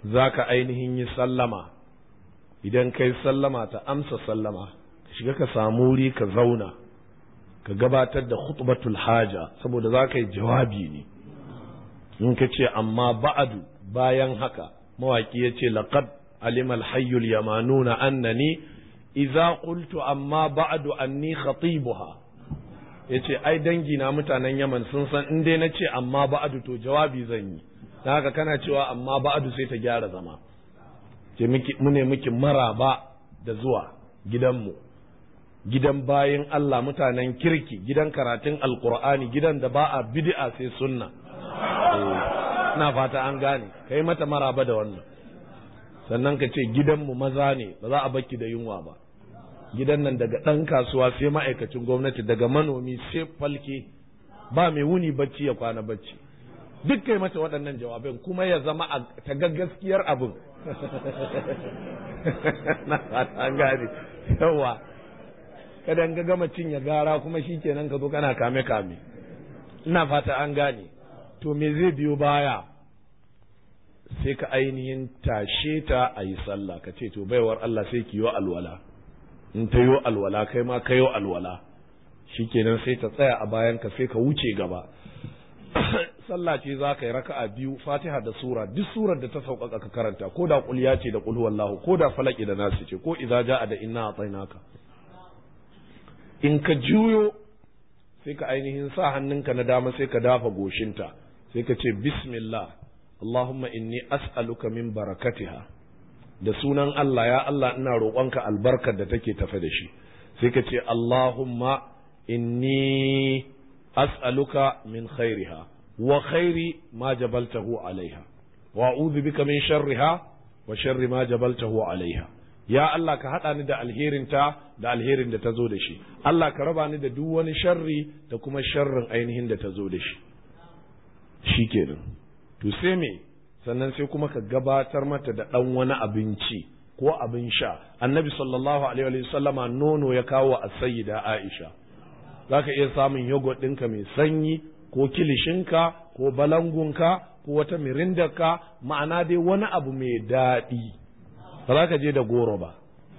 za ka ainihin yi sallama idan kai sallama ta amsa sallama ka shiga ka samu wuri ka zauna ka gabatar da khutbatul haja saboda za ka yi jawabi ne in ka ce amma ba'adu bayan haka mawaki ya ce laqad alimal hayyul yamanuna annani idza qultu amma ba'du anni khatibuha yace ai dangi na mutanen Yaman sun san in dai nace amma ba'du to jawabi zan yi dan haka kana cewa amma ba'du sai ta gyara zama ce miki mune miki maraba da zuwa gidanmu gidan bayin Allah mutanen kirki gidan karatun alqur'ani gidan da ba a bid'a sai sunna ina fata an gane kai mata maraba da wannan sannan ka ce gidanmu maza ne ba za a baki da yunwa ba gidan nan daga ɗan kasuwa sai ma'aikacin gwamnati daga manomi sai falke ba mai wuni bacci ya kwana bacci duk kai mata waɗannan jawabin kuma ya zama ta ga gaskiyar abin na an gane yawa kada ga gama cinye gara kuma shi kenan ka zo kana kame kame ina fata an gane to me zai biyo baya sai ka ainihin tashe ta a yi sallah ka ce to baiwar Allah sai ki yi alwala in ta yi alwala kai ma ka yi alwala shikenan sai ta tsaya a bayan ka sai ka wuce gaba sallah ce za ka yi raka'a biyu fatiha da sura duk surar da ta sauƙaƙa ka karanta ko da kulya ce da qul huwallahu ko da falaki da nasu ce ko idza ja'a da inna atainaka in ka juyo sai ka ainihin sa hannunka na dama sai ka dafa goshinta sai ka ce bismillah Allahumma inni as'aluka min barakatiha da sunan Allah ya Allah ina roƙonka albarkar da take tafe da shi sai ka ce Allahumma inni as'aluka min khairiha wa khairi ma jabaltahu alaiha wa a'udhu bika min sharriha wa sharri ma jabaltahu alaiha ya Allah ka haɗa ni da alherinta da alherin da ta zo da shi Allah ka raba ni da duk wani sharri da kuma sharrin ainihin da ta zo da shi shi kenan to sai me sannan sai kuma ka gabatar mata da ɗan wani abinci ko abin sha annabi sallallahu alaihi wa sallama nono ya kawo a sayyida aisha za ka iya samun yogurt ɗinka mai sanyi ko kilishinka ko balangunka ko wata mirindarka ma'ana dai wani abu mai daɗi ba za ka je da goro ba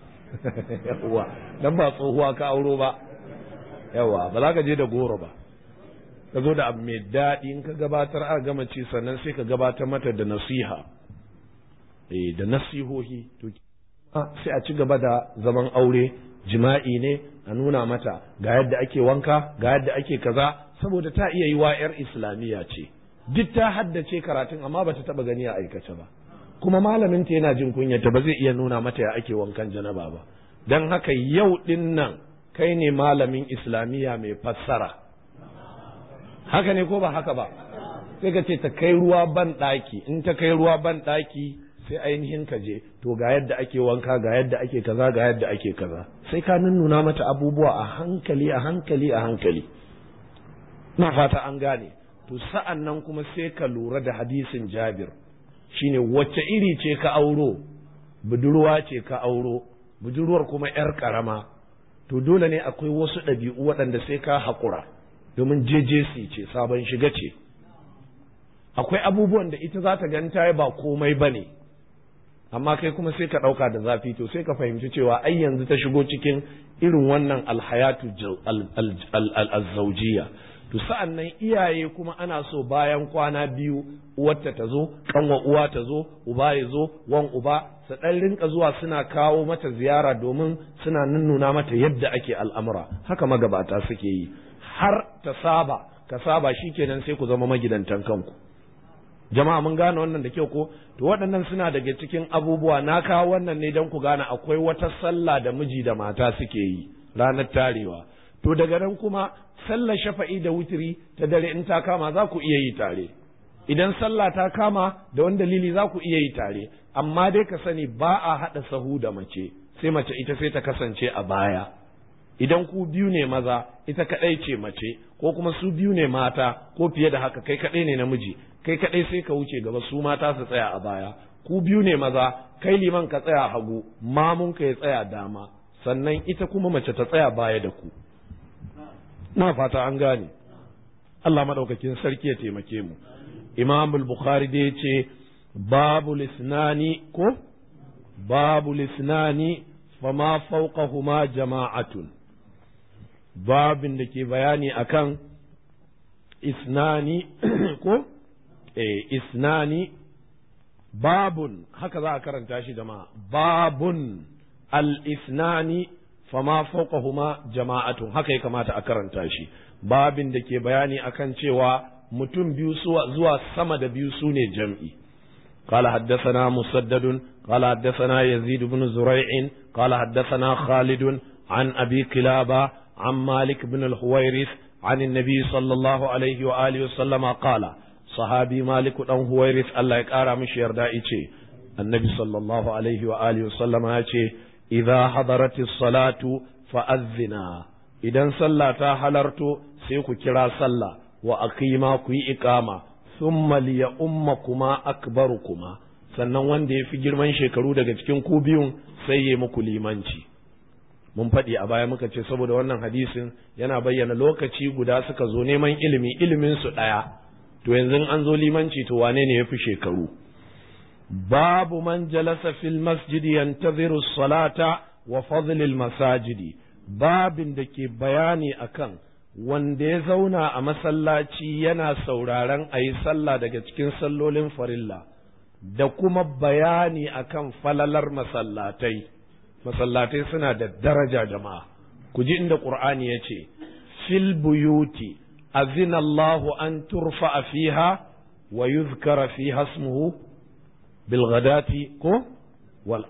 yawa dan ba tsohuwa ka auro ba yawa ba za ka je da goro ba ka zo da abu mai daɗi in ka gabatar a gama ci sannan sai ka gabatar mata da nasiha eh da nasihohi to sai a ci gaba da zaman aure jima'i ne a nuna mata ga yadda ake wanka ga yadda ake kaza saboda ta iya yi wa 'yar islamiyya ce duk ta haddace karatun amma ba ta taba gani a aikace ba kuma malamin ta yana jin kunyata ba zai iya nuna mata ya ake wankan janaba ba don haka yau din nan kai ne malamin islamiyya mai fassara haka ne ko ba haka ba sai ka ce ta kai ruwa ban ɗaki in ta kai ruwa ban ɗaki sai ainihin ka je to ga yadda ake wanka ga yadda ake kaza ga yadda ake kaza sai ka nuna mata abubuwa a hankali a hankali a hankali na fata an gane to sa'an nan kuma sai ka lura da hadisin jabir shine wacce iri ce ka auro budurwa ce ka auro budurwar kuma yar karama to dole ne akwai wasu ɗabi'u waɗanda sai ka haƙura domin jejesi ce sabon shiga ce akwai abubuwan da ita za ta ganta ba komai ba ne amma kai kuma sai ka ɗauka da zafi to sai ka fahimci cewa ai yanzu ta shigo cikin irin wannan alhayatu azzaujiya to sa'an nan iyaye kuma ana so bayan kwana biyu uwarta ta zo kanwa uwa ta zo uba ya zo wan uba su ɗan rinka zuwa suna kawo mata ziyara domin suna nunnuna mata yadda ake al'amura haka magabata suke yi har ta saba ka saba shikenan sai ku zama magidantan kanku jama'a mun gane wannan da kyau ko to waɗannan suna daga cikin abubuwa na kawo wannan ne don ku gane akwai wata sallah da miji da mata suke yi ranar tarewa to daga nan kuma sallar shafa'i da wutiri ta dare in ta kama za ku iya yi tare idan sallah ta kama da wani dalili za ku iya yi tare amma dai ka sani ba a haɗa sahu da mace sai mace ita sai ta kasance a baya idan ku biyu ne maza ita kaɗai ce mace ko kuma su biyu ne mata ko fiye da haka kai kaɗai ne namiji kai kaɗai sai ka wuce gaba su mata su tsaya a baya ku biyu ne maza kai liman ka tsaya hagu mamun ka ya tsaya dama sannan ita kuma mace ta tsaya baya da ku na fata an gane Allah madaukakin sarki ya taimake mu Imam al-Bukhari da yace babu lisnani ko babu lisnani fama fawqahuma jama'atun babin da ke bayani akan isnani ko eh isnani babun haka za a karanta shi jama'a babun al-isnani fama fawqahuma jama'atun haka ya kamata a karanta shi babin da ke bayani akan cewa mutum biyu zuwa sama da biyu su ne jam'i قال حدثنا مسدد قال حدثنا يزيد بن زريع قال حدثنا خالد عن أبي كلابة عن مالك بن الحويرث عن النبي صلى الله عليه وآله وسلم قال صحابي مالك بن حويرث الله يقارى مش يردا النبي صلى الله عليه وآله وسلم يقول إذا حضرت الصلاة فأذنا إذا صلى حلرت سيكو كرا صلى وأقيما كي إقامة thumma liya ummakuma akbarukuma sannan wanda ya fi girman shekaru daga cikin ku biyun sai ya muku limanci mun faɗi a baya muka ce saboda wannan hadisin yana bayyana lokaci guda suka zo neman ilimi ilimin su ɗaya to yanzu an zo limanci to wane ne ya fi shekaru babu man jalasa fil masjidi yantaziru salata wa fadlil masajidi babin da ke bayani akan wanda ya zauna a masallaci yana sauraron a yi sallah daga cikin sallolin farilla da kuma bayani akan falalar masallatai masallatai suna da daraja jama'a ku ji inda ƙur'ani ya ce fil buyuti azina Allahu an turfa fiha wa yuzkara fiha ismuhu bil ghadati ko wal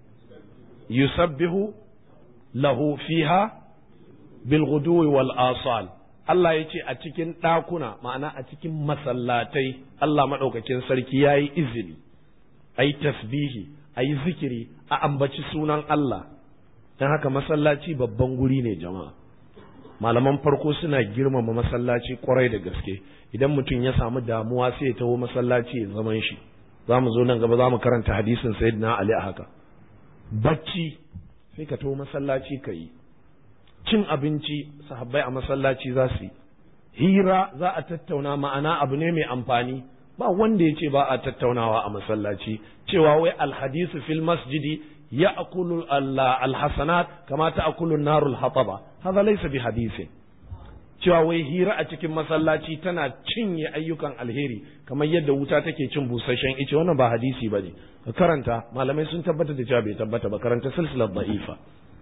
yusabbihu lahu fiha bilguduwi wal asal Allah ya ce a cikin ɗakuna ma'ana a cikin masallatai Allah maɗaukakin sarki ya yi izini a yi tasbihi a yi zikiri a ambaci sunan Allah don haka masallaci babban guri ne jama'a malaman farko suna girmama masallaci kwarai da gaske idan mutum ya samu damuwa sai ya taho masallaci ya zaman shi za mu zo nan gaba za mu karanta hadisin sayyidina ali a haka bacci sai ka taho masallaci ka yi cin abinci sahabbai a masallaci za su yi hira za a tattauna ma'ana abu ne mai amfani ba wanda ya ce ba a tattaunawa a masallaci cewa wai alhadisu fil masjidi ya akulu alhasanat kama ta akulu narul hataba haza laysa bi hadisin cewa wai hira a cikin masallaci tana cinye ayyukan alheri kamar yadda wuta take cin busasshen ice wannan ba hadisi bane ka karanta malamai sun tabbata da cewa bai tabbata ba karanta silsilar da'ifa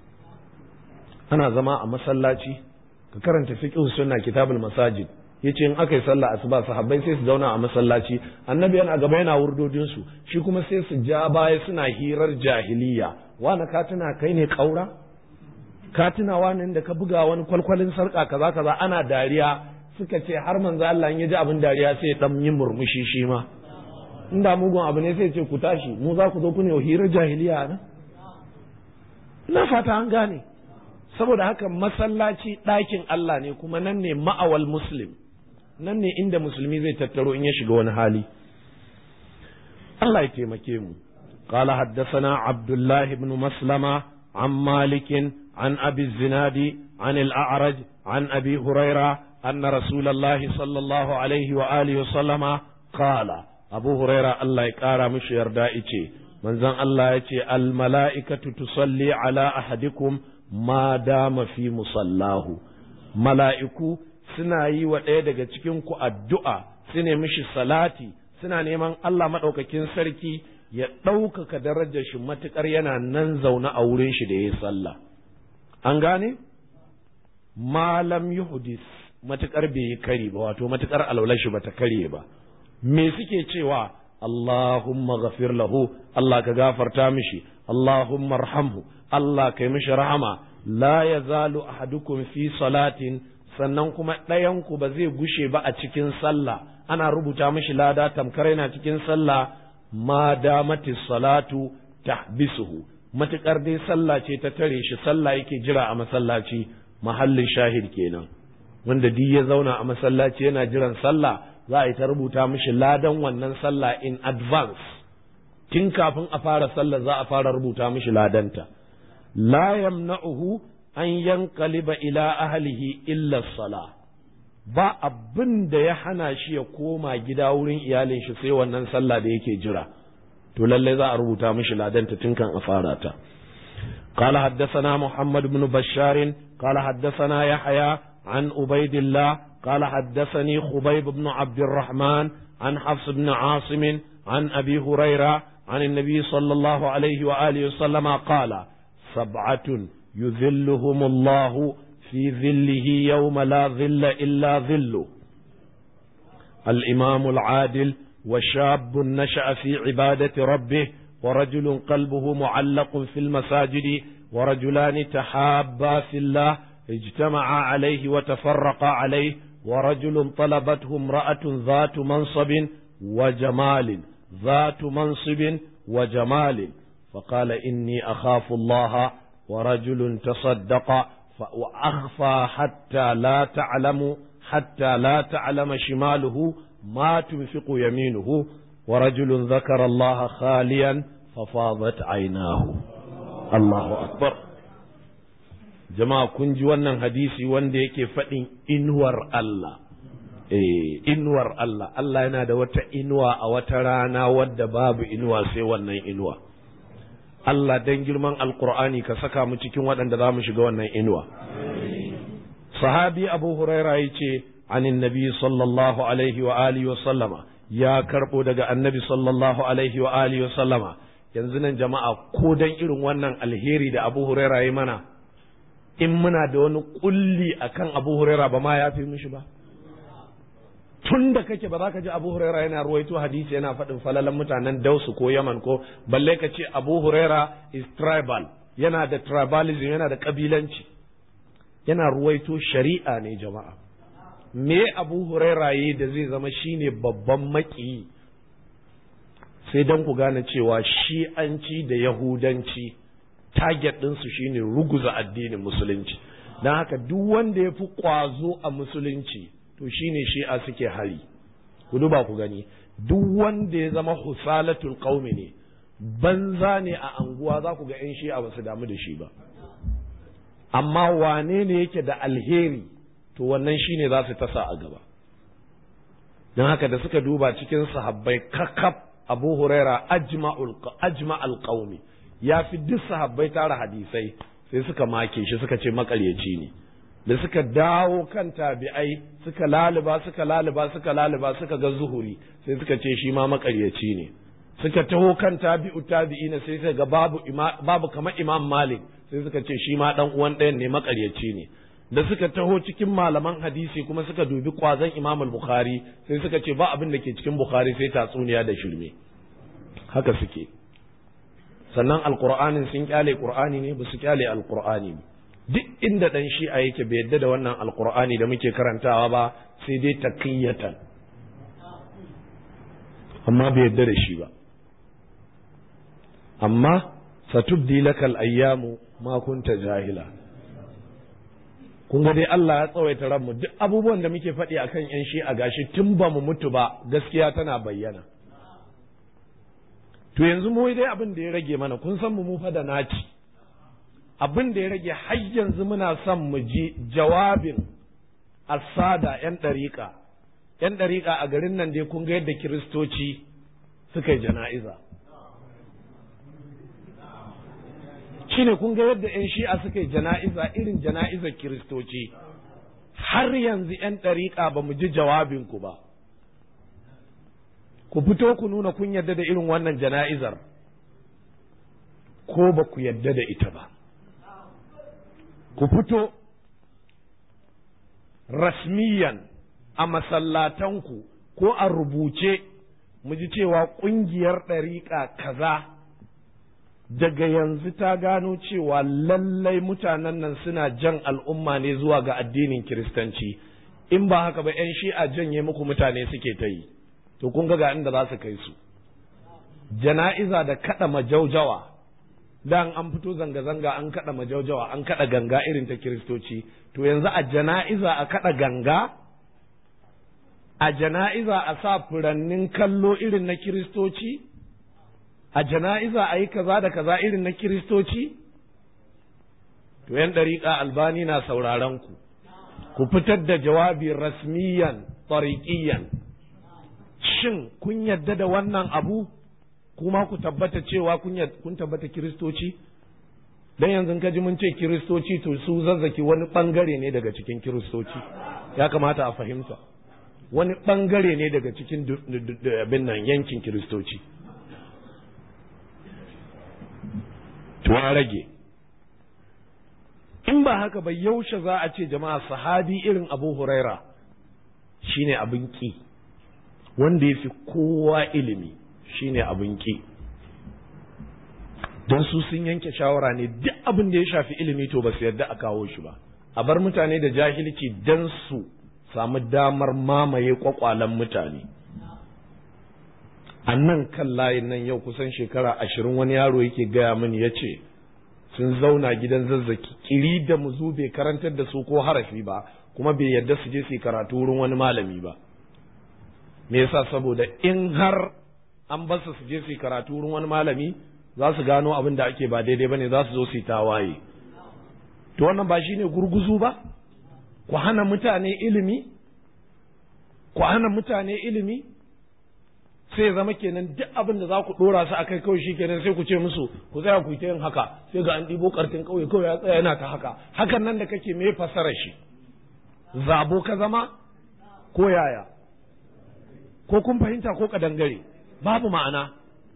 ana zama a masallaci ka karanta fiqh sunna kitabul masajid yace in aka yi sallah asuba sahabbai sai su zauna a masallaci annabi yana gaba yana wurdodin su shi kuma sai su ja baya suna hirar jahiliya wani ka tuna kai ne kaura ka tuna wani da ka buga wani kwalkwalin sarka kaza kaza ana dariya suka ce har manzo Allah ya ji abin dariya sai dan yin murmushi shi ma inda mugun abu ne sai ce ku tashi mu za ku zo ku ne hirar jahiliya nan ina fata an gane saboda haka masallaci ɗakin Allah ne kuma nan ne ma'awal muslim nan ne inda musulmi zai tattaro in ya shiga wani hali Allah ya taimake mu قال حدثنا عبد الله بن مسلمة عن مالك عن أبي الزناد عن الأعرج عن أبي هريرة أن رسول الله صلى الله عليه وآله وسلم قال أبو هريرة الله يكارى مش يردائي من زن الله يتي الملائكة تصلي على أحدكم ma dama fi musallahu mala'iku suna yi wa ɗaya daga cikinku addu'a su ne mishi salati suna neman Allah maɗaukakin sarki ya ɗaukaka darajar shi matuƙar yana nan zaune a wurin shi da ya yi sallah an gane malam yuhdis matuƙar bai yi kari ba wato matuƙar alwalar shi bata karye ba me suke cewa Allahumma ghafir lahu Allah ka gafarta mishi Allahumma arhamhu Allah kai mishi rahama la yazalu ahadukum fi salatin sannan kuma ɗayanku ba zai gushe ba a cikin sallah ana rubuta mishi lada tamkar yana cikin sallah ma damati salatu tahbisuhu matukar dai sallah ce ta tare shi sallah yake jira a masallaci mahallin shahid kenan wanda duk ya zauna a masallaci yana jiran sallah za a yi ta rubuta mishi ladan wannan sallah in advance tun kafin a fara sallah za a fara rubuta mishi ladanta la yamna'uhu an yanqaliba ila ahlihi illa sala ba abin da ya hana shi ya koma gida wurin iyalin shi sai wannan sallah da yake jira to lallai za a rubuta mishi ladanta tun kan a fara ta قال حدثنا محمد بن بشار قال حدثنا يحيى عن عبيد الله قال حدثني خبيب بن عبد الرحمن عن حفص بن عاصم عن ابي هريره عن النبي صلى الله عليه واله وسلم قال سبعه يذلهم الله في ظله يوم لا ظل الا ظله الامام العادل وشاب نشا في عباده ربه ورجل قلبه معلق في المساجد ورجلان تحابا في الله اجتمعا عليه وتفرقا عليه ورجل طلبته امرأة ذات منصب وجمال ذات منصب وجمال فقال إني أخاف الله ورجل تصدق وأخفى حتى لا تعلم حتى لا تعلم شماله ما تنفق يمينه ورجل ذكر الله خاليا ففاضت عيناه الله أكبر jama'a kun ji wannan hadisi wanda yake faɗin inuwar Allah eh inuwar Allah Allah yana da wata inuwa a wata rana wadda babu inuwa sai wannan inuwa Allah dan girman alkur'ani ka saka mu cikin waɗanda za mu shiga wannan inuwa sahabi abu huraira ya ce anin nabi sallallahu alaihi wa alihi wa sallama ya karɓo daga annabi sallallahu alaihi wa alihi wa sallama yanzu nan jama'a ko dan irin wannan alheri da abu huraira ya mana in muna da wani kulli akan abu huraira ba ma ya fi mishi ba tun da kake ba za ka ji abu huraira yana ruwaito hadisi yana faɗin falalan mutanen dausu ko yaman ko balle ka ce abu huraira is tribal yana da tribalism yana da kabilanci yana ruwaito shari'a ne jama'a me abu huraira yi da zai zama shine babban maki sai don ku gane cewa shi'anci da yahudanci target ɗinsu shine ruguza addinin musulunci don haka duk wanda ya fi ƙwazo a musulunci to shine shi'a suke hari ku duba ku gani duk wanda ya zama husalatul qaumi ne banza ne a anguwa za ku ga 'yan shi'a ba su damu da shi ba amma wane ne yake da alheri to wannan shine za su tasa a gaba don haka da suka duba cikin sahabbai kakaf abu huraira ajma alqaumi ya fi duk sahabbai tara hadisai sai suka make shi suka ce makaryaci ne da suka dawo kan tabi'ai suka laluba suka laluba suka laluba suka ga zuhuri sai suka ce shi ma makaryaci ne suka taho kan tabi'u tabi'ina sai suka ga babu babu kamar imam malik sai suka ce shi ma dan uwan ɗayan ne makaryaci ne da suka taho cikin malaman hadisi kuma suka dubi kwazon imam bukhari sai suka ce ba abin da ke cikin bukhari sai tatsuniya da shirme haka suke sannan alqur'anin sun kyale qur'ani ne ba su kyale alqur'ani ne duk inda dan shi'a yake bai yadda da wannan alqur'ani da muke karantawa ba sai dai taqiyatan amma bai yadda da shi ba amma satubdi lakal ayyamu ma kunta jahila kun ga dai Allah ya tsawaita ranmu duk abubuwan da muke faɗi akan yan shi'a gashi tun ba mu mutu ba gaskiya tana bayyana to yanzu mu dai abin da ya rage mana kun san mu mu fa da naci abin da ya rage har yanzu muna son mu ji jawabin asada yan ɗariƙa yan ɗariƙa a garin nan dai kun ga yadda kiristoci suka yi jana'iza shine kun ga yadda yan shi'a suka yi jana'iza irin jana'izar kiristoci har yanzu yan ɗariƙa ba mu ji jawabinku ba ku fito ku nuna kun yarda da irin wannan jana'izar ko ba ku yarda da ita ba ku fito rasmiyan a masallatanku ko a rubuce mu ji cewa ƙungiyar ɗariƙa kaza daga yanzu ta gano cewa lallai mutanen nan suna jan al'umma ne zuwa ga addinin kiristanci in ba haka ba 'yan shi'a janye muku mutane suke ta yi to kun ga inda za su kai su jana'iza da kada majaujawa dan an fito zanga-zanga an kada majaujawa an kada ganga irin ta kiristoci to yanzu a jana'iza a kada ganga a jana'iza a sa furannin kallo irin na kiristoci a jana'iza a yi kaza da kaza irin na kiristoci to yan ɗariƙa albani na sauraron ku ku fitar da jawabi rasmiyan tariqiyan shin kun yadda da wannan abu kuma ku tabbata cewa kun tabbata kiristoci dan yanzu ka ji mun ce kiristoci to su zazzaki wani bangare ne daga cikin kiristoci ya kamata a fahimta wani bangare ne daga cikin abin nan yankin kiristoci to rage in ba haka ba yaushe za a ce jama'a sahabi irin abu huraira shine abin ki wanda ya fi kowa ilimi shine abin ki don su sun yanke shawara ne duk abin da ya shafi ilimi to ba su yarda a kawo shi ba a bar mutane da jahilci don su samu damar mamaye kwakwalen mutane a nan kan layin nan yau kusan shekara ashirin wani yaro yake gaya mini ya ce sun zauna gidan zazzaki kiri da muzu bai karantar da su ko harafi ba kuma bai yarda su je su yi karatu wurin wani malami ba me yasa saboda in har an basu su je su yi karatu wurin wani malami za su gano abin da ake ba daidai bane za su zo su yi tawaye to wannan ba shine gurguzu ba ku hana mutane ilimi ku hana mutane ilimi sai zama kenan duk abin da za ku dora su akai kawai shi kenan sai ku ce musu ku tsaya ku ta yin haka sai ga an ɗibo kartin ƙauye kawai ya tsaya yana ta haka hakan nan da kake me fasara shi zabo ka zama ko yaya ko kun fahimta ko kadangare babu ma'ana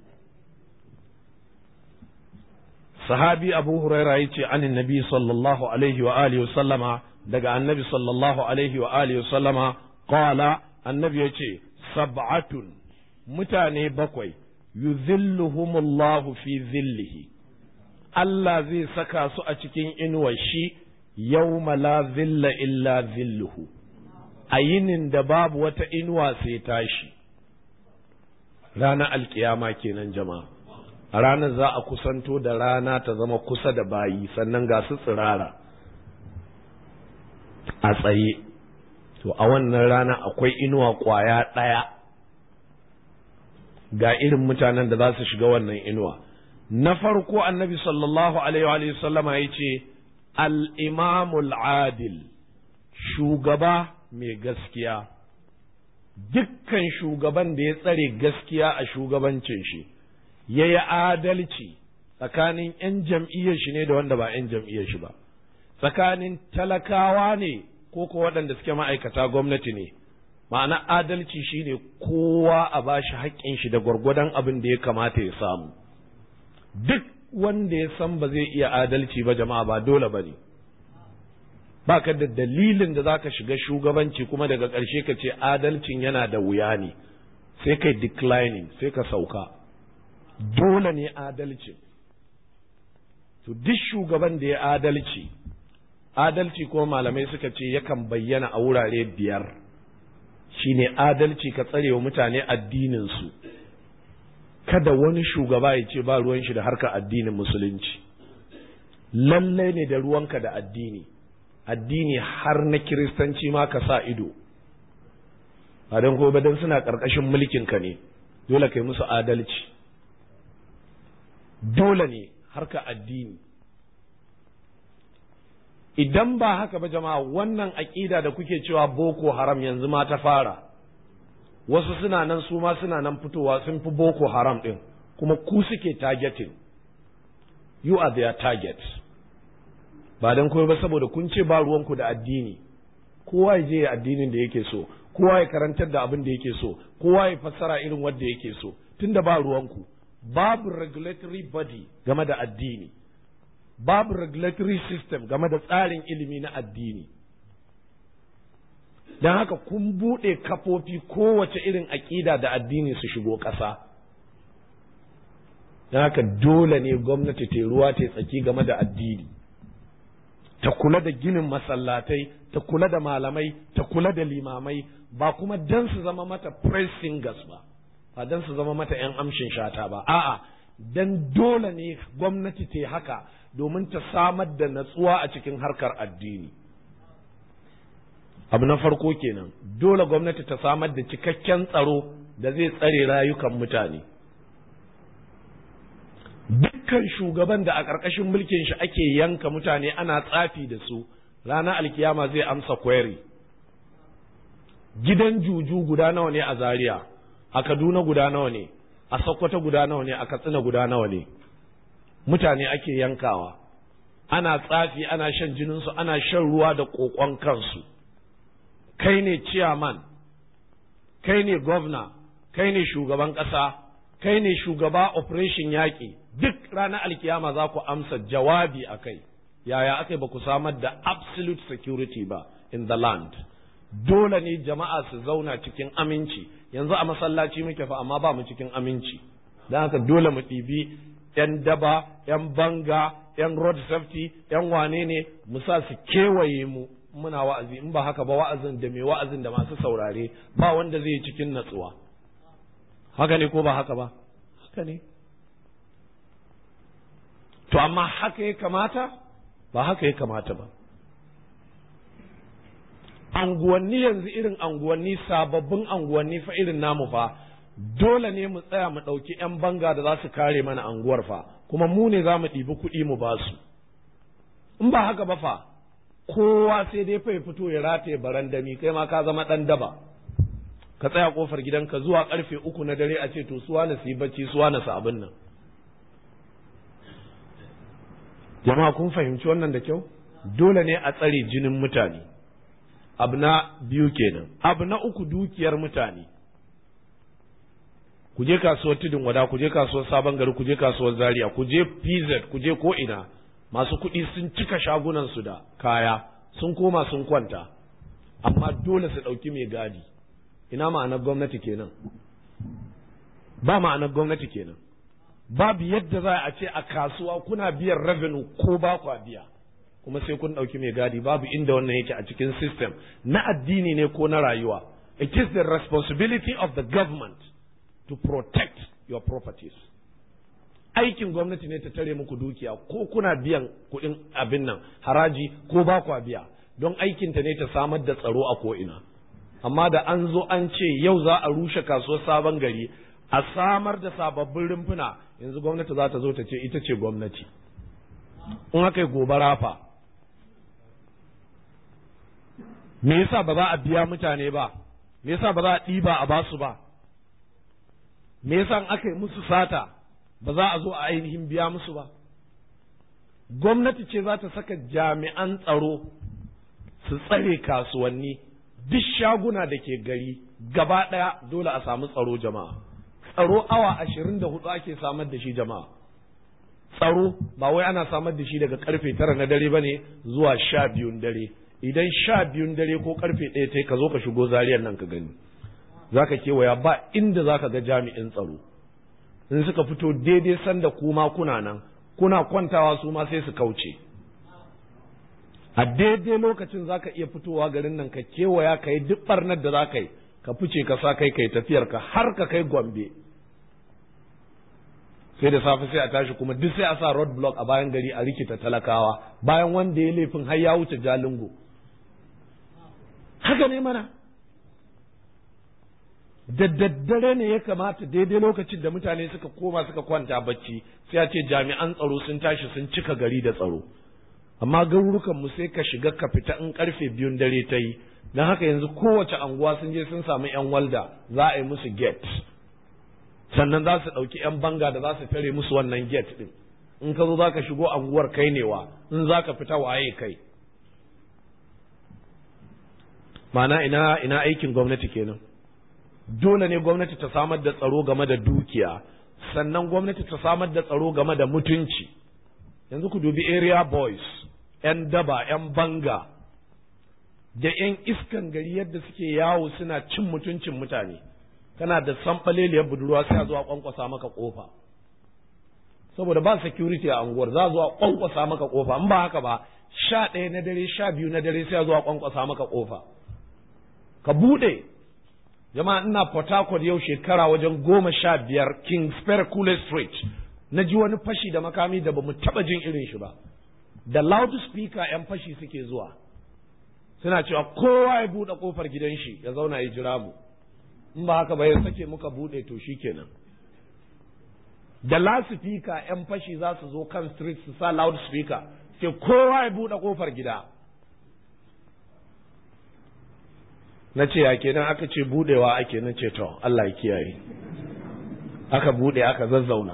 sahabi abu huraira ya ce anin nabi sallallahu alaihi wa alihi sallama daga annabi sallallahu alaihi wa alihi sallama qala annabi ya ce sab'atun mutane bakwai yuzilluhumullahu fi zillihi Allah zai saka su a cikin inuwar shi yawma la zilla illa zilluhu a yinin da babu wata inuwa sai tashi ranar alkiyama kenan jama'a a ranar za a kusanto da rana ta zama kusa da bayi sannan ga su tsirara a tsaye to a wannan rana akwai inuwa kwaya ɗaya ga irin mutanen da za su shiga wannan inuwa na farko annabi sallallahu alaihi wa sallama ya ce al-imamul adil shugaba mai gaskiya dukkan shugaban da ya tsare gaskiya a shugabancin shi ya yi adalci tsakanin 'yan jam'iyyar shi ne da wanda ba 'yan jam'iyyar shi ba tsakanin talakawa ne ko ko waɗanda suke ma'aikata gwamnati ne ma'ana adalci shine kowa a bashi haƙƙin shi da gwargwadon abin da ya kamata ya samu duk wanda ya san ba zai iya adalci ba jama'a ba dole ba ne ba ka da dalilin da za ka shiga shugabanci kuma daga ƙarshe ka ce adalcin yana da wuya ne sai kai declining sai ka sauka dole ne adalcin to duk shugaban da ya adalci adalci kuma malamai suka ce yakan bayyana a wurare biyar shine adalci ka tsare wa mutane addininsu kada wani shugaba ya ce ba ruwan shi da harkar addinin musulunci lallai ne da ruwanka da addini addini har na kiristanci ma ka sa ido ba don ko don suna ƙarƙashin mulkinka ne dole kai musu adalci dole ne harka addini idan ba haka ba jama'a wannan aƙida da kuke cewa boko haram yanzu ma ta fara wasu suna nan su ma suna nan fitowa sun fi boko haram ɗin kuma ku suke targeting you are their target ba don kuma ba saboda kun ce ba ruwanku da addini kowa ya je addinin da yake so kowa ya karantar da abin da yake so kowa ya fassara irin wanda yake so tunda ba ruwanku babu regulatory body game da addini babu regulatory system game da tsarin ilimi na addini don haka kun buɗe kafofi kowace irin aƙida da addini su shigo ƙasa don haka dole ne gwamnati ta ruwa ta tsaki game da addini ta kula da ginin masallatai ta kula da malamai ta kula da limamai ba kuma don su zama mata praise singers ba ba don su zama mata 'yan amshin shata ba a'a don dole ne gwamnati ta haka domin ta samar da natsuwa a cikin harkar addini abu na farko kenan dole gwamnati ta samar da cikakken tsaro da zai tsare rayukan mutane dukkan shugaban da a ƙarƙashin mulkin shi ake yanka mutane ana tsafi da su ranar alkiyama zai amsa query gidan juju guda nawa ne a zaria a kaduna guda nawa ne a sokoto guda nawa ne a katsina guda nawa ne mutane ake yankawa ana tsafi ana shan jininsu ana shan ruwa da ƙoƙon kansu kai ne chairman kai ne gwamna kai ne shugaban ƙasa kai ne shugaba operation yaƙi duk ranar alkiyama za ku amsa jawabi a kai yaya aka ba ku samar da absolute security ba in the land dole ne jama'a su zauna cikin aminci yanzu a masallaci muke fa amma ba mu cikin aminci don haka dole mu ɗibi 'yan daba 'yan banga 'yan road safety 'yan wane ne mu sa su kewaye mu muna wa'azi in ba haka ba wa'azin da mai wa'azin da masu saurare ba wanda zai yi cikin natsuwa haka ne ko ba haka ba haka ne to amma haka ya kamata ba haka ya kamata ba anguwanni yanzu irin anguwanni sababbin anguwanni fa irin namu fa dole ne mu tsaya mu ɗauki 'yan banga da za su kare mana anguwar fa kuma mu ne za mu ɗibi kuɗi mu ba su in ba haka ba fa kowa sai dai fa ya fito ya rataye barandami kai ma ka zama ɗan daba ka tsaya kofar gidanka zuwa karfe uku na dare a ce to suwa na su yi bacci suwa na su abin nan jama'a kun fahimci wannan da kyau dole ne a tsare jinin mutane abu na biyu kenan abu na uku dukiyar mutane ku je kasuwar tudun wada ku je kasuwar sabon gari ku je kasuwar zaria ku je pz ku je ko ina masu kuɗi sun cika shagunan su da kaya sun koma sun kwanta amma dole su ɗauki mai gadi ina ma'anar gwamnati kenan ba ma'anar gwamnati kenan babu yadda za a ce a kasuwa kuna biyan revenue ko ba kwa biya kuma sai kun ɗauki mai gadi babu inda wannan yake a cikin system na addini ne ko na rayuwa it is the responsibility of the government to protect your properties aikin gwamnati ne ta tare muku dukiya ko kuna biyan kuɗin abin nan haraji ko ba kwa biya don aikinta ne ta samar da tsaro a ko'ina amma da an zo an ce yau za a rushe kasuwar sabon gari a samar da sababbin rumfuna yanzu gwamnati za ta zo ta ce ita ce gwamnati in aka yi gobara fa me yasa ba za a biya mutane ba me yasa ba za a ɗiba a basu ba me yasa in aka yi musu sata ba za a zo a ainihin biya musu ba gwamnati ce za ta saka jami'an tsaro su tsare kasuwanni duk shaguna da ke gari gaba ɗaya dole a samu tsaro jama'a tsaro awa ashirin da hudu ake samar da shi jama'a tsaro ba wai ana samar da shi daga karfe tara na dare ba ne zuwa sha biyun dare idan sha biyun dare ko karfe ɗaya ta ka zo ka shigo zariyar nan ka gani za ka kewaya ba inda za ka ga jami'in tsaro in suka fito daidai sanda kuma kuna nan kuna kwantawa su ma sai su kauce a daidai lokacin za ka iya fitowa garin nan ka kewaya ka yi duk barnar da za ka yi ka fice ka sa kai kai tafiyar ka har ka kai gombe sai da safe sai a tashi kuma duk sai a sa road block a bayan gari a rikita talakawa bayan wanda ya laifin har ya wuce jalingo haka ne mana da daddare ne ya kamata daidai lokacin da mutane suka koma suka kwanta bacci sai a ce jami'an tsaro sun tashi sun cika gari da tsaro amma garurukan mu sai ka shiga ka fita in karfe biyun dare ta yi don haka yanzu kowace anguwa sun je sun samu yan walda za a yi musu gate sannan za su ɗauki yan banga da za su tare musu wannan gate ɗin in ka zo za ka shigo anguwar kai ne wa in za ka fita waye kai ma'ana ina ina aikin gwamnati kenan dole ne gwamnati ta samar da tsaro game da dukiya sannan gwamnati ta samar da tsaro game da mutunci yanzu ku dubi area boys 'yan daba 'yan banga da 'yan iskan gari yadda suke yawo suna cin mutuncin mutane kana da sanɓaleliyar budurwa sai a zuwa kwankwasa maka kofa saboda ba security a unguwar za a zuwa kwankwasa maka kofa in ba haka ba sha ɗaya na dare sha biyu na dare sai a zuwa kwankwasa maka kofa ka buɗe jama'a ina port harcourt yau shekara wajen goma sha biyar king spare street na ji wani fashi da makami da ba mu taɓa jin irin shi ba da loudspeaker 'yan fashi suke zuwa suna cewa kowa ya buɗe ƙofar gidan shi ya zauna ya jira mu in ba haka ba ya sake muka buɗe to shi kenan da loudspeaker 'yan fashi za su zo kan street su sa loudspeaker sai kowa ya buɗe ƙofar gida na ce ya kenan aka ce budewa ake na ce to Allah ya kiyaye aka bude aka zazzauna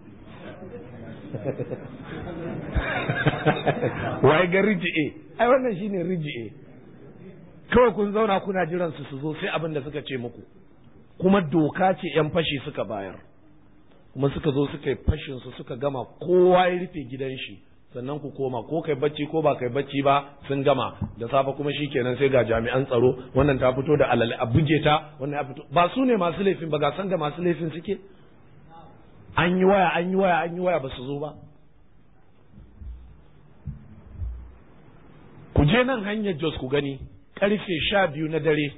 wai ga riji'e ai wannan shine riji'e kawai kun zauna kuna jiran su su zo sai abin da suka ce muku kuma doka ce yan fashi suka bayar kuma suka zo suka yi fashin su suka gama kowa ya rufe gidan shi sannan ku koma ko kai bacci ko ba kai bacci ba sun gama da safe kuma shikenan sai ga jami'an tsaro wannan ta fito da alale a buge ta wannan ya fito ba su ne masu laifin ba ga san da masu laifin suke an yi waya an yi waya an yi waya ba su zo ba ku je nan hanyar Jos ku gani karfe sha biyu na dare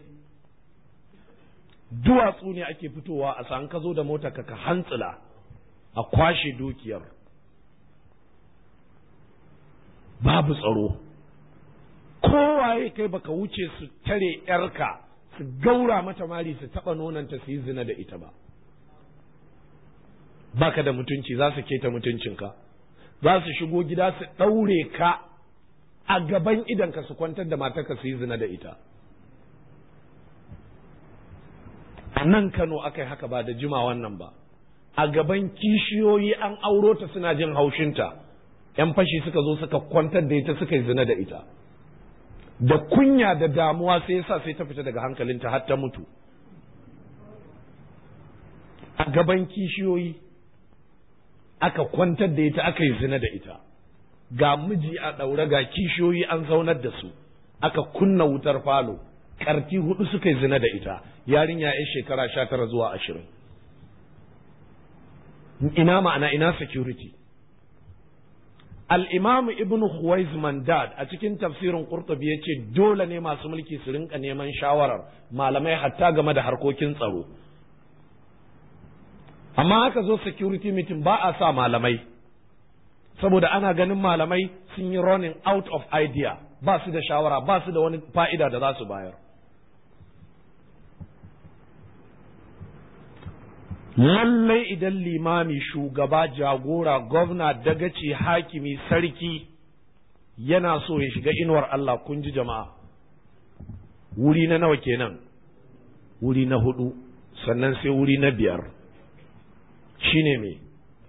duwatsu ne ake fitowa a san ka zo da mota ka ka hantsila a kwashe dukiyar babu tsaro kowaye kai baka wuce su tare yarka su gaura mata mari su taba nonanta su yi zina da ita ba baka da mutunci za su keta mutuncinka za su shigo gida su ɗaure ka a gaban idanka su kwantar da matarka su yi zina da ita a nan kano aka yi haka ba da jima wannan ba a gaban kishiyoyi an auro ta suna jin haushinta ‘yan fashi suka zo suka kwantar da ita suka yi zina da ita da kunya da damuwa sai yasa sai ta fita daga hankalinta har ta mutu a gaban kishiyoyi aka kwantar da ita aka yi zina da ita ga miji a ɗaure ga kishiyoyi an zaunar da su aka kunna wutar falo ƙarfi hudu suka yi zina da ita yarinya ya shekara sha tara zuwa ashirin ina ma'ana ina security al'imamu ibn Huwais Mandad a cikin tafsirin Qurtubi ya ce dole ne masu mulki su rinka neman shawarar malamai hatta game da harkokin tsaro amma aka zo security meeting ba a sa malamai saboda ana ganin malamai sun yi running out of idea ba su da shawara ba su da wani fa'ida da za su bayar lallai idan limami shugaba jagora gwamna dagaci hakimi sarki yana so ya shiga inuwar Allah kun ji jama'a wuri na nawa kenan wuri na hudu sannan sai wuri na biyar shine me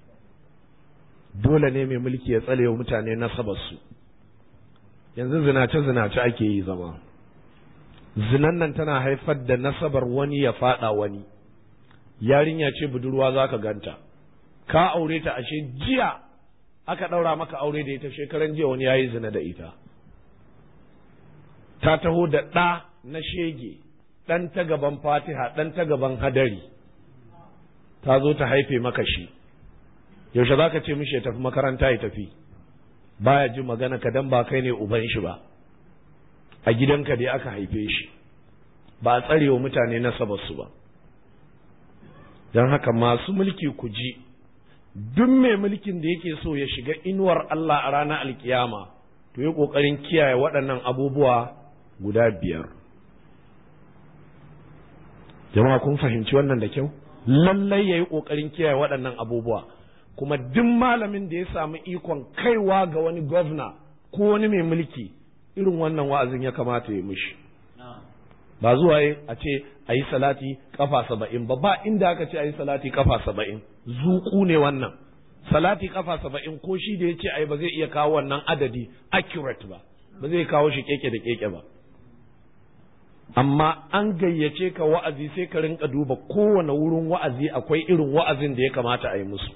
dole ne mai mulki ya tsale wa mutane nasabarsu yanzu zinace-zinace ake yi zama zinan nan tana haifar da nasabar wani ya fada wani yarinya ce budurwa za ka ganta ka aure ta ashe jiya aka ɗaura maka aure da ita shekaran jiya wani ya yi zina da ita ta taho da ɗa na shege ɗan ta gaban fatiha ɗan ta gaban hadari ta zo ta haife maka shi yaushe za ka ce mishi ya tafi makaranta ya tafi baya ji magana ka dan ba kai ne uban shi ba a gidanka dai aka haife shi ba a tsare wa mutane nasabarsu ba don haka masu mulki ku ji duk mai mulkin da yake so ya shiga inuwar Allah a ranar alkiyama to yi ƙoƙarin kiyaye waɗannan abubuwa guda biyar jama'a kun fahimci wannan da kyau lallai ya yi ƙoƙarin kiyaye waɗannan abubuwa kuma duk malamin da ya samu ikon kaiwa ga wani gwamna ko wani mai mulki irin wannan wa'azin ya kamata ya mishi ba zuwa a ce a yi salati kafa saba'in ba ba inda aka ce a yi salati kafa saba'in zuku ne wannan salati kafa saba'in ko shi da ya ce a yi ba zai iya kawo wannan adadi accurate ba ba zai kawo shi keke da keke ba amma an gayyace ka wa'azi sai ka rinka duba kowane wurin wa'azi akwai irin wa'azin da ya kamata a yi musu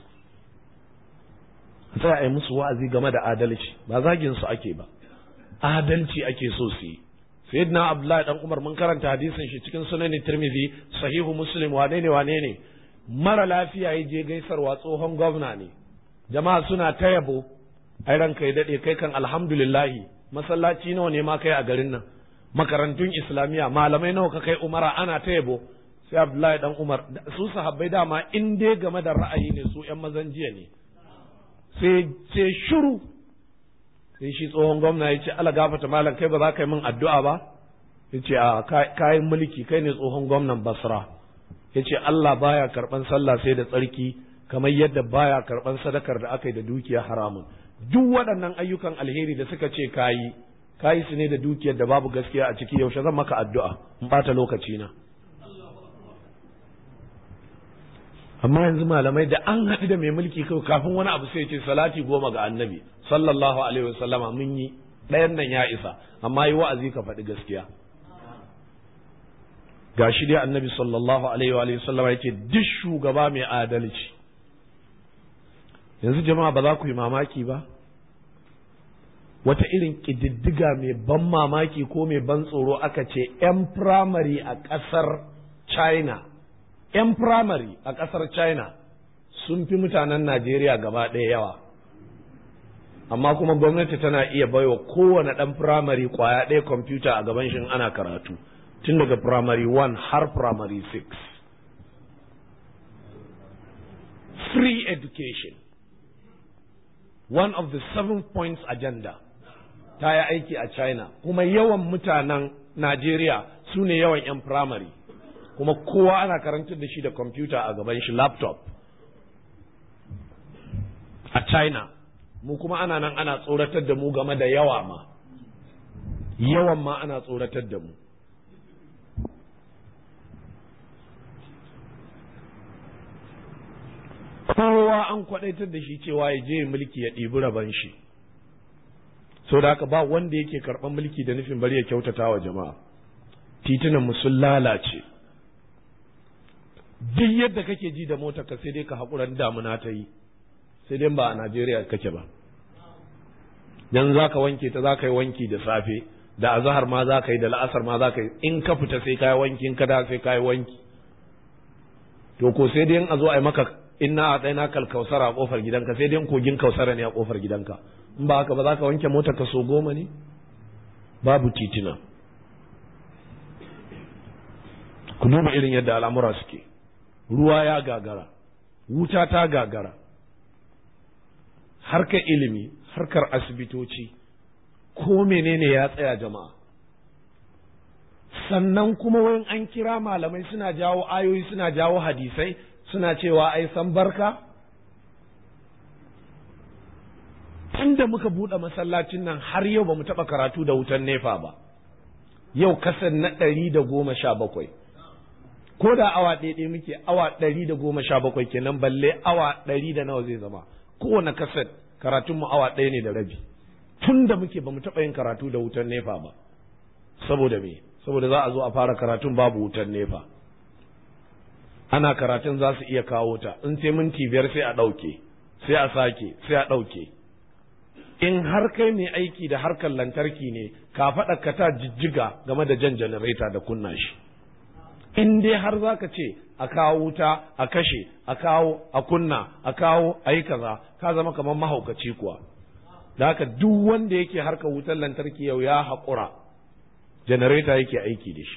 sai a yi musu wa'azi game da adalci ba zagin su ake ba adalci ake so su yi sayyidina abdullahi dan umar mun karanta hadisin shi cikin sunan tirmidhi sahihu muslim wane ne wane ne mara lafiya ya je gaisarwa tsohon gwamna ne jama'a suna ta yabo ai ranka ya dade kai kan alhamdulillahi masallaci nawa ne ma kai a garin nan makarantun islamiyya malamai nawa ka kai umara ana ta yabo sai abdullahi dan umar su sahabbai dama in dai game da ra'ayi ne su yan mazan jiya ne sai sai shiru sai shi tsohon gwamna ya ce ala gafata malam kai ba za ka yi min addu'a ba ya ce a kayan mulki kai ne tsohon gwamnan basra ya ce Allah baya karɓan sallah sai da tsarki kamar yadda baya karɓan sadakar da aka yi da dukiya haramun duk waɗannan ayyukan alheri da suka ce kayi ka yi su ne da dukiyar da babu gaskiya a ciki yaushe zan maka addu'a in bata lokaci na amma yanzu malamai da an haɗu da mai mulki kawai kafin wani abu sai ce salati goma ga annabi sallallahu alaihi wasallama mun yi ɗayan nan ya isa amma yi wa'azi ka faɗi gaskiya ga shi dai annabi sallallahu alaihi wa sallama ya ce duk shugaba mai adalci yanzu jama'a ba za ku yi mamaki ba wata irin ƙididdiga mai ban mamaki ko mai ban tsoro aka ce 'yan firamare a ƙasar china 'yan firamare a ƙasar china sun fi mutanen najeriya gaba ɗaya yawa amma kuma gwamnati tana iya baiwa kowane ɗan firamare kwaya ɗaya kwamfuta a gaban shin ana karatu tun daga firamare 1 har firamare 6 free education one of the seven points agenda ta yi aiki a china kuma yawan mutanen najeriya su ne yawan 'yan firamare kuma kowa ana karantar da shi da kwamfuta a gaban shi laptop a china mu kuma ana nan ana tsoratar da mu game da yawa ma yawan ma ana tsoratar da mu kowa an kwadaitar da shi cewa ya je mulki ya ɗibi raban shi so da haka ba wanda yake karɓar mulki da nufin bari ya kyautata wa jama'a titunan mu sun lalace duk yadda kake ji da mota ka sai dai ka haƙuran damuna ta yi sai dai ba a Najeriya kake ba dan za ka wanke ta za ka yi wanki da safe da azahar ma za ka yi da la'asar ma za ka yi in ka fita sai ka yi wanki in ka da sai ka yi wanki to ko sai dai in a zo a yi maka inna a tsaye kalkausara a kofar gidanka sai dai kogin kausara ne a kofar gidanka in ba haka ba za ka wanke motar ka so goma ne babu titina ku duba irin yadda al'amura suke ruwa ya gagara wuta ta gagara harkar ilimi harkar asibitoci ko menene ya tsaya jama'a sannan kuma wayan an kira malamai suna jawo ayoyi suna jawo hadisai suna cewa ai san barka tunda muka buɗe masallacin nan har yau ba mu taɓa karatu da wutan nefa ba yau kasan na ɗari da goma sha bakwai ko da awa ɗaya muke awa ɗari da goma sha bakwai kenan balle awa ɗari da nawa zai zama kowane kaset karatunmu awa ɗaya ne da rabi tun da muke ba mu taɓa yin karatu da wutan nefa ba saboda me saboda za a zo a fara karatun babu wutan nefa ana karatun za su iya kawo ta in sai minti biyar sai a ɗauke sai a sake sai a ɗauke in har kai mai aiki da harkar lantarki ne ka faɗa ka ta jijjiga game da jan janareta da kunna shi in dai har za ka ce a kawo wuta a kashe a kawo a kunna a kawo a yi kaza ka zama kamar mahaukaci kuwa da haka duk wanda yake harkar wutar lantarki yau ya haƙura janareta yake aiki da shi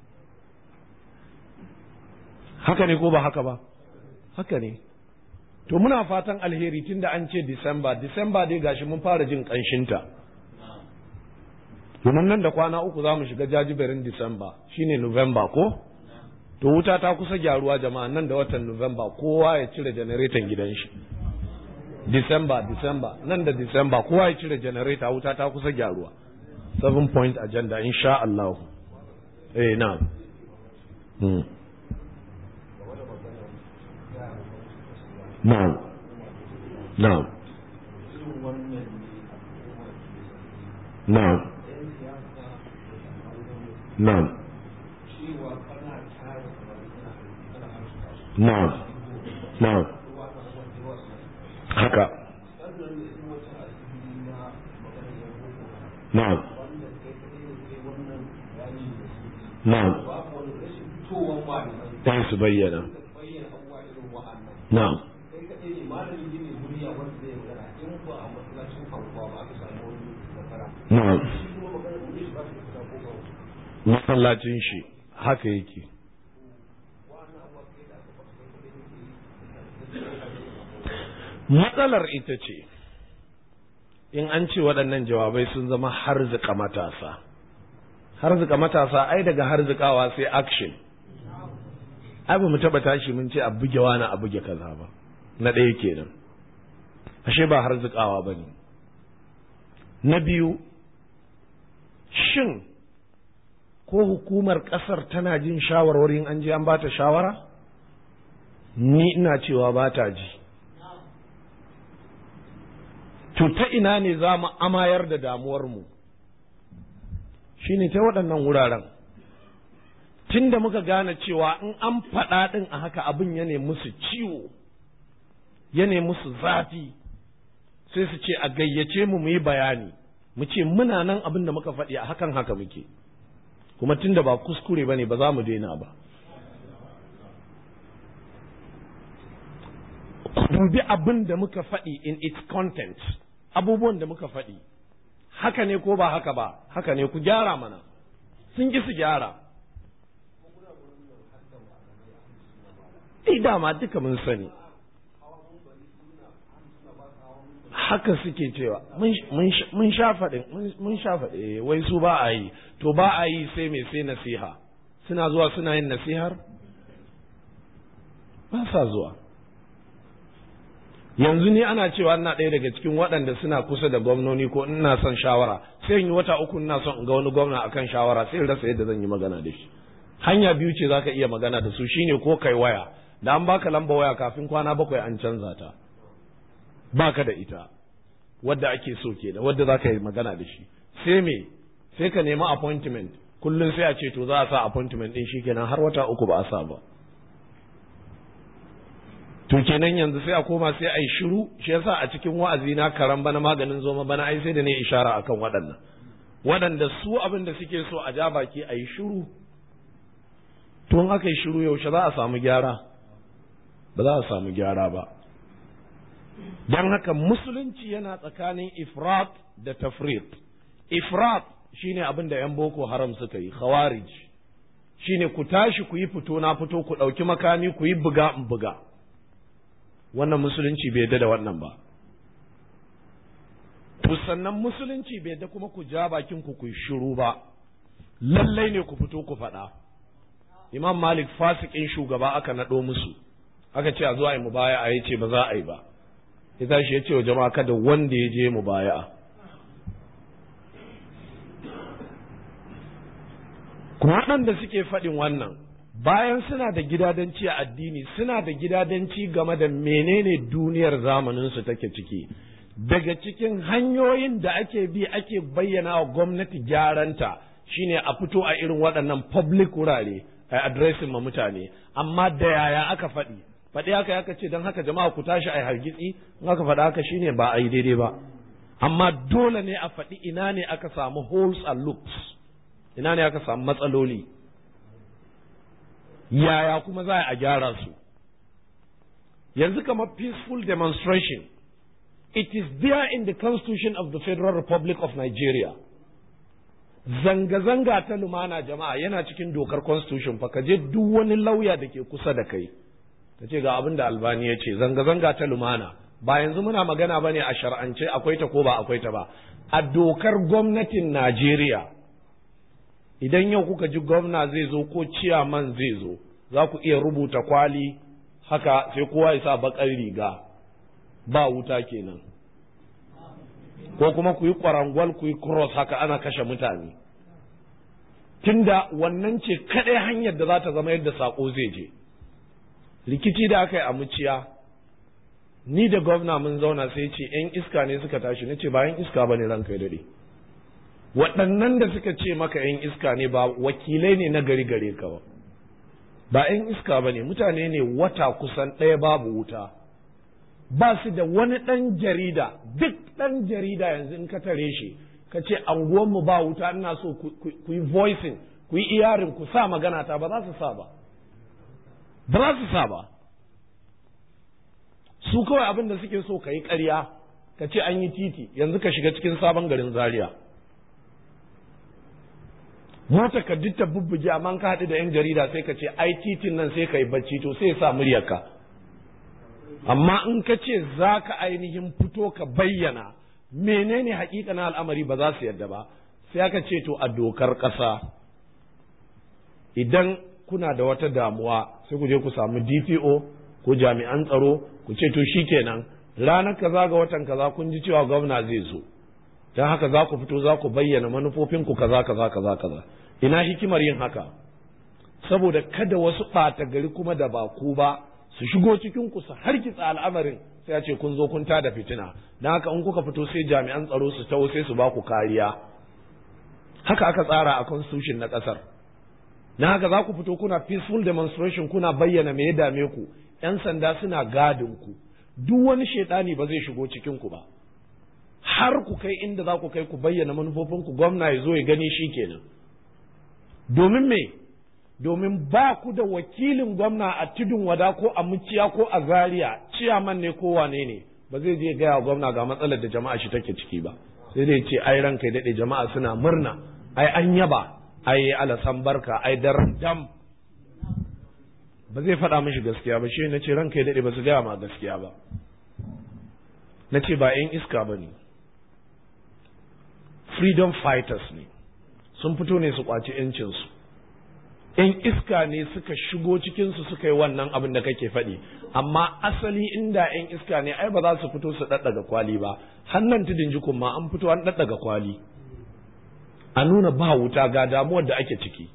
haka ne ko ba haka ba haka ne to muna fatan alheri tun da an ce disamba disamba dai gashi mun fara jin ƙanshinta domin nan da kwana uku za mu shiga jajiberin disamba shine november ko to wuta ta kusa gyaruwa jama'a nan da watan november kowa ya cire janareton gidan shi disamba disamba nan da disamba kowa ya cire janareta wuta ta kusa gyaruwa seven point agenda insha Allah eh na hmm. na'am na'am na'am na'am na'am na'am haka na'am na'am ta su bayyana na'am na'am masallacin shi haka yake matsalar ita ce in an ce waɗannan jawabai sun zama harzika matasa harzika matasa ai daga harzikawa sai action ai ba mu taɓa tashi mun ce a buge wani a buge kaza ba na ɗaya kenan ashe ba harzikawa ba ne na biyu shin ko hukumar ƙasar tana jin shawarwarin an je an ba ta shawara ni ina cewa ba ta ji to ta ina ne za mu amayar da damuwarmu shi ne ta waɗannan wuraren tun da muka gane cewa in an faɗa ɗin a haka abin ya ne musu ciwo ya ne musu zafi sai su ce a gayyace mu mu yi bayani mu ce muna nan abin da muka faɗi a hakan haka muke kuma tun da ba kuskure ba ne ba za mu daina ba dubi abin da muka faɗi in its content abubuwan da muka faɗi haka ne ko ba haka ba haka ne ku gyara mana sun ki su gyara dama duka mun sani haka suke cewa mun sha faɗin mun sha faɗi wai su ba a yi to ba a yi sai mai sai nasiha suna zuwa suna yin nasihar ba sa zuwa yanzu ni ana cewa ina ɗaya daga cikin waɗanda suna kusa da gwamnoni ko ina son shawara sai in yi wata uku ina son in ga wani gwamna akan shawara sai in rasa yadda zan yi magana da shi hanya biyu ce zaka iya magana da su shine ko kai waya da an baka lamba waya kafin kwana bakwai an canza ta baka da ita wadda ake so kenan wadda zaka yi magana da shi sai me sai ka nemi appointment kullum sai a ce to za a sa appointment din shi kenan har wata uku ba a sa ba to kenan yanzu sai a koma sai a yi shiru shi yasa a cikin wa'azi na karan bana maganin zoma bana ai sai da ne ishara akan waɗannan waɗanda su abin da suke so a ja baki a yi shiru to in aka yi shiru yaushe za a samu gyara ba za a samu gyara ba don haka musulunci yana tsakanin ifrat da tafrit ifrat shine abin da 'yan boko haram suka yi khawarij shine ku tashi ku yi fito na fito ku ɗauki makami ku yi buga in buga wannan musulunci bai yadda da wannan ba to sannan musulunci bai yadda kuma ku ja bakin ku ku shiru ba lallai ne ku fito ku faɗa imam malik fasikin shugaba aka naɗo musu aka ce a zuwa yi mubaya a ce ba za a yi ba ya tashi ya ce wa jama'a kada wanda ya je mubaya kuma waɗanda suke faɗin wannan bayan suna da gidadanci a addini suna da gidadanci game da menene duniyar zamaninsu take ciki daga cikin hanyoyin da ake bi ake bayyana wa gwamnati gyaranta shine a fito a irin waɗannan public wurare a addressing ma mutane amma da yaya aka faɗi faɗi haka aka ce don haka jama'a ku tashi a hargitsi in aka faɗi haka shine ba a yi daidai ba amma dole ne a faɗi ina ne aka samu holes and loops ina ne aka samu matsaloli yaya kuma za a gyara su yanzu kamar peaceful demonstration it is there in the constitution of the federal republic of nigeria zanga-zanga ta lumana jama'a yana cikin dokar constitution fa ka je duk wani lauya da ke kusa da kai ka ce ga abin da albani ya ce zanga-zanga ta lumana ba yanzu muna magana ba ne a shar'ance akwai ta ko ba akwai ta ba a dokar gwamnatin najeriya idan yau kuka ji gwamna zai zo ko ciyaman zai zo za ku iya rubuta kwali haka sai kowa ya sa bakar riga ba wuta kenan ko kuma ku yi kwarangwal ku yi cross haka ana kashe mutane tunda wannan ce kaɗai hanyar da za ta zama yadda saƙo zai je rikici da aka yi a muciya ni da gwamna mun zauna sai ce 'yan iska ne suka tashi na ce ba 'yan iska ba ne ranka ya daɗe waɗannan da suka ce maka 'yan iska ne ba wakilai ne na gari gare ka ba ba 'yan iska ba ne mutane ne wata kusan ɗaya babu wuta ba su da wani ɗan jarida duk ɗan jarida yanzu in ka tare shi ka ce anguwanmu ba wuta ina so ku yi voicing ku yi iyarin ku sa magana ta ba za su sa ba ba za su sa ba su kawai abin da suke so ka yi ƙarya ka ce an yi titi yanzu ka shiga cikin sabon garin zaria mota ka duk ta bubbuge amma ka haɗu da 'yan jarida sai ka ce ai titin nan sai ka yi bacci to sai sa muryarka amma in ka ce za ka ainihin fito ka bayyana menene na al'amari ba za su yadda ba sai aka ce to a dokar ƙasa idan kuna da wata damuwa sai ku je ku samu DPO ko jami'an tsaro ku ce to shikenan ranar kaza ga watan kaza kun ji cewa gwamna zai zo don haka za ku fito za ku bayyana manufofinku kaza kaza kaza kaza ina hikimar yin haka saboda kada wasu ɓata gari kuma da ba ku ba su shigo cikin ku su hargitsa al'amarin sai a ce kun zo kun tada fitina don haka in kuka fito sai jami'an tsaro su taho sai su ba ku kariya haka aka tsara a constitution na ƙasar na haka za ku fito kuna peaceful demonstration kuna bayyana me ya dame ku 'yan sanda suna gadin ku duk wani shaidani ba zai shigo cikin ku ba har ku kai inda za ku kai ku bayyana manufofinku gwamna ya zo ya gani shi kenan domin me domin ba ku da wakilin gwamna a tudun wada ko a muciya ko a zaria ciyaman ne ko wane ne ba zai je gaya gwamna ga matsalar da jama'a shi take ciki ba sai dai ce ai ranka daɗe jama'a suna murna ai an yaba ai alasan barka ai dar dam ba zai faɗa mishi gaskiya ba shi na ce ranka daɗe ba su gaya ma gaskiya ba na ce ba 'yan iska ba ne freedom fighters ne sun fito ne su kwaci 'yancinsu 'yan iska ne suka shigo cikinsu suka yi wannan abin da kake faɗi amma asali inda 'yan iska ne ai ba za su fito su ɗaɗɗaga kwali ba hannan tudun jikun ma an fito an ɗaɗɗaga kwali a nuna ba wuta ga damuwar da ake ciki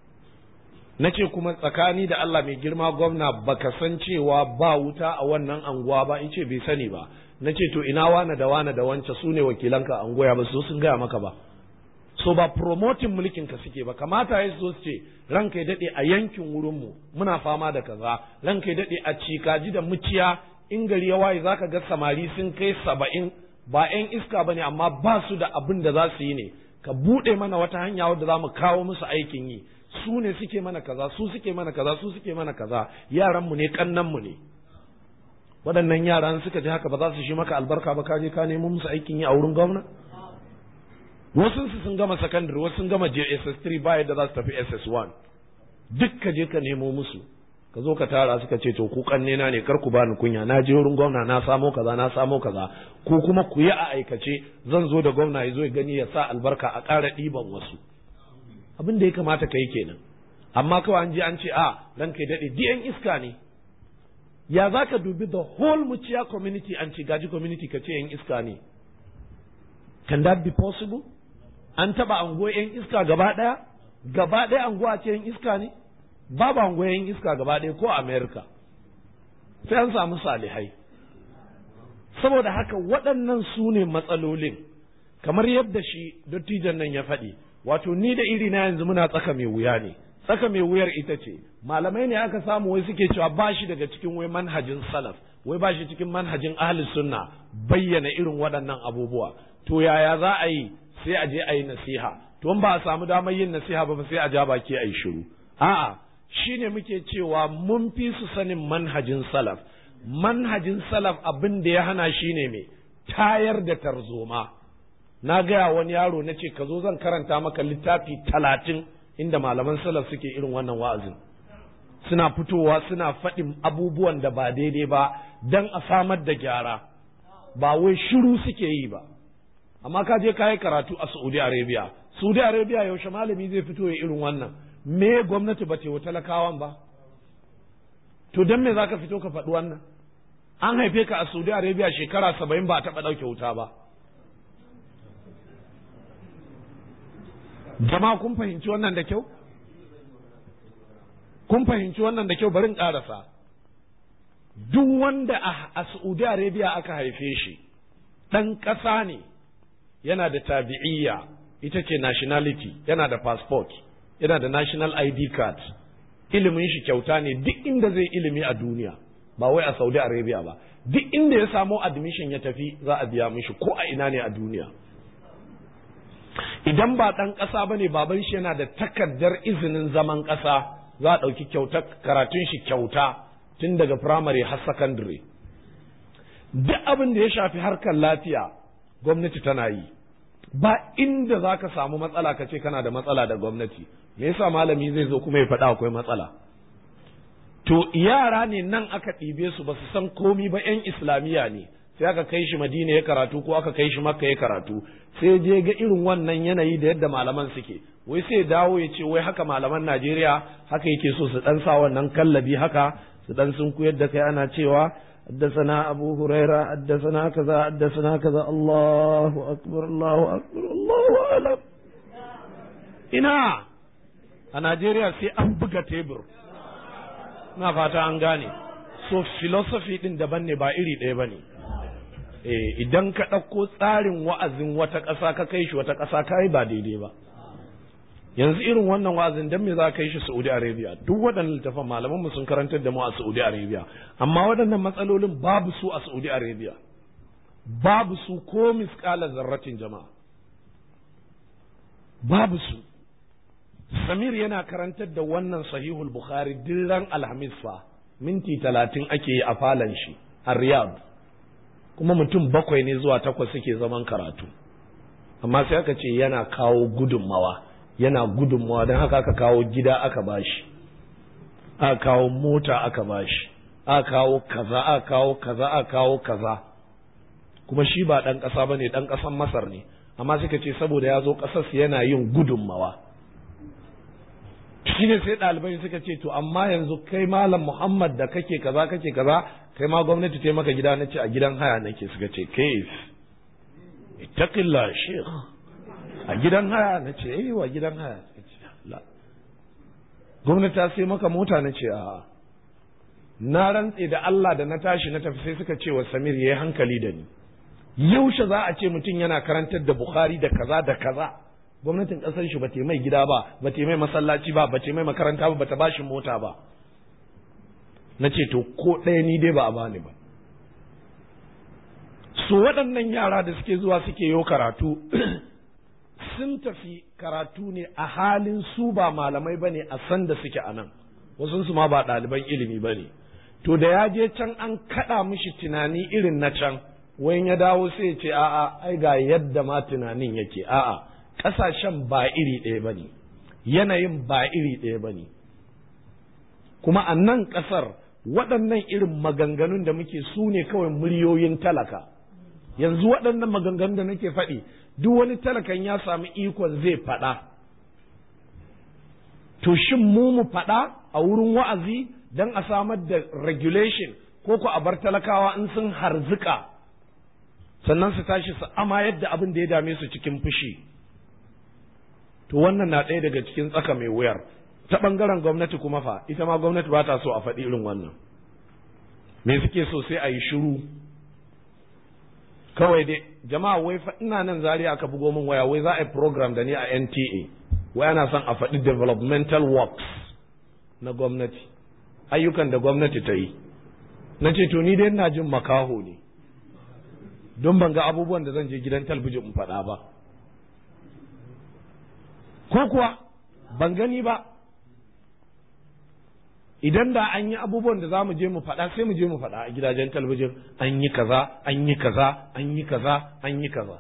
na ce kuma tsakani da Allah mai girma gwamna baka san cewa ba wuta a wannan anguwa ba in ce bai sani ba na ce to ina wane da wane da wance su ne wakilanka a anguwa ba su sun gaya maka ba so ba promoting mulkin ka suke ba kamata ya so su ce ranka ya dade a yankin wurin mu muna fama da kaza ranka ya dade a cikaji da muciya in gari ya waye zaka ga samari sun kai saba'in ba yan iska bane amma ba su da abin da za su yi ne ka buɗe mana wata hanya wadda za mu kawo musu aikin yi su ne suke mana kaza su suke mana kaza su suke mana kaza yaran mu ne kannan mu ne waɗannan yaran suka ji haka ba za su shi maka albarka ba ka je ka nemo musu aikin yi a wurin gwamna wasu su sun gama secondary wasu sun gama JSS3 ba yadda za su tafi SS1 duk ka je ka nemo musu ka zo ka tara suka ce to ku kanne na ne kar ku bani kunya na je wurin gwamna na samo kaza na samo kaza ko kuma ku yi a aikace zan zo da gwamna ya zo ya gani ya sa albarka a ƙara ɗiban wasu abin da ya kamata ka yi kenan amma kawai an je an ce a ran kai daɗe diyan iska ne ya za ka dubi the whole muciya community an ce gaji community ka ce yan iska ne can that be possible an taɓa ango yan iska gaba ɗaya gaba ɗaya anguwa ce yan iska ne babu ango yan iska gaba ɗaya ko america sai an samu salihai saboda haka waɗannan su ne matsalolin kamar yadda shi dattijan nan ya faɗi wato ni da iri na yanzu muna tsaka mai wuya ne tsaka mai wuyar ita ce malamai ne aka samu wai suke cewa ba shi daga cikin wai manhajin salaf wai ba shi cikin manhajin ahli sunna bayyana irin waɗannan abubuwa to yaya za a yi sai a je a yi nasiha to in ba a samu damar yin nasiha ba sai a ja baki a yi shiru a'a shine muke cewa mun fi su sanin manhajin salaf manhajin salaf abin da ya hana shine me tayar da tarzoma na gaya wani yaro na ce ka zo zan karanta maka littafi talatin inda malaman salaf suke irin wannan wa'azin suna fitowa suna faɗin abubuwan da ba daidai ba don a samar da gyara ba wai shiru suke yi ba amma ka je ka yi karatu a saudi arabia saudi arabia yaushe malami zai fito ya irin wannan me gwamnati ba wa talakawan ba to don me za ka fito ka faɗi wannan an haife ka a saudi arabia shekara saba'in ba a taɓa ɗauke wuta ba jama'a kun fahimci wannan da kyau kun fahimci wannan da kyau bari in ƙarasa duk wanda a saudi arabia aka haife shi ɗan ƙasa ne yana da tabi'iyya ita ce nationality yana da passport yana da national id card ilimin shi kyauta ne duk inda zai ilimi a duniya ba wai a saudi arabia ba duk inda ya samo admission ya tafi za a biya mishi ko a ina ne a duniya idan ba ɗan ƙasa ba ne baban shi yana da takardar izinin zaman ƙasa za a ɗauki kyauta karatun shi kyauta tun daga firamare har sakandare duk abin da ya shafi harkar lafiya gwamnati tana yi ba inda za ka samu matsala ka ce kana da matsala da gwamnati me yasa malami zai zo kuma ya faɗa akwai matsala to yara ne nan aka ɗibe su ba su san komi ba 'yan islamiyya ne sai aka kai shi madina ya karatu ko aka kai shi makka ya karatu sai je ga irin wannan yanayi da yadda malaman suke wai sai dawo ya ce wai haka malaman najeriya haka yake so su dan sa wannan kallabi haka su dan sun koyar da kai ana cewa حدثنا أبو هريرة حدثنا كذا حدثنا كذا الله أكبر الله أكبر الله أعلم ina a Najeriya sai an buga tebur na fata an gane so philosophy din daban ne ba iri ɗaya ba ne idan ka ɗauko tsarin wa'azin wata ƙasa ka kai shi wata ƙasa ka yi ba daidai ba yanzu irin wannan wa'azin dan me za ka yi shi Saudi Arabia duk waɗannan littafan malaman mu sun karantar da mu a Saudi Arabia amma waɗannan matsalolin babu su a Saudi Arabia babu su ko misƙalar zarratin jama'a babu su Samir yana karantar da wannan sahihul Bukhari ran Alhamis fa minti talatin ake yi a falon shi a Riyadh kuma mutum bakwai ne zuwa takwas suke zaman karatu amma sai aka ce yana kawo gudunmawa yana gudunmawa don haka aka kawo gida aka bashi aka kawo mota aka bashi aka kawo kaza aka kawo kaza aka kawo kaza kuma shi ba ɗan ƙasa ba ne ɗan ƙasan masar ne amma suka ce saboda ya zo ƙasarsu yana yin gudunmawa shi ne sai ɗalibai suka ce to amma yanzu kai malam muhammad da kake kaza kake kaza kai ma gwamnati ta maka gida na ce a gidan haya nake suka ce kaif ittaqillah sheikh a gidan haya na ce eh wa gidan haya la gwamnati ta sai maka mota na ce a na rantse da Allah da na tashi na tafi sai suka ce wa Samir yayi hankali da ni yaushe za a ce mutum yana karantar da Bukhari da kaza da kaza gwamnatin kasar shi bata mai gida ba bata mai masallaci ba bata mai makaranta ba bata bashi mota ba na ce to ko ɗaya ni dai ba a bani ba su waɗannan yara da suke zuwa suke yo karatu sun tafi karatu ne a halin su ba malamai ba ne a san da suke a nan wasu su ma ba ɗaliban ilimi ba ne to da ya je can an kaɗa mishi tunani irin na can wayan ya dawo sai ce a'a ai ga yadda ma tunanin yake a'a ƙasashen ba iri ɗaya ba ne yanayin ba iri ɗaya ba ne kuma a nan ƙasar waɗannan irin maganganun da muke su ne kawai muryoyin talaka yanzu waɗannan maganganun da nake faɗi duk wani talakan ya sami ikon zai faɗa to shin mu mu faɗa a wurin wa'azi don a samar da regulation ko ku a bar talakawa in sun harzika sannan su tashi su ama yadda abin da ya dame su cikin fushi to wannan na ɗaya daga cikin tsaka mai wuyar ta ɓangaren gwamnati kuma fa ita ma gwamnati ba ta so a faɗi irin wannan me suke so sai a yi shiru kawai dai jama'a wai fa ina nan zari aka bugo min waya wai za a yi program da ni a NTA wai ana son a faɗi developmental works na gwamnati ayyukan da gwamnati ta yi na ce to ni dai ina jin makaho ne don ban ga abubuwan da zan je gidan talbijin in faɗa ba ko kuwa ban gani ba idan da an yi abubuwan da za mu je mu faɗa sai mu je mu faɗa a gidajen talabijin an yi kaza an yi kaza an yi kaza an yi kaza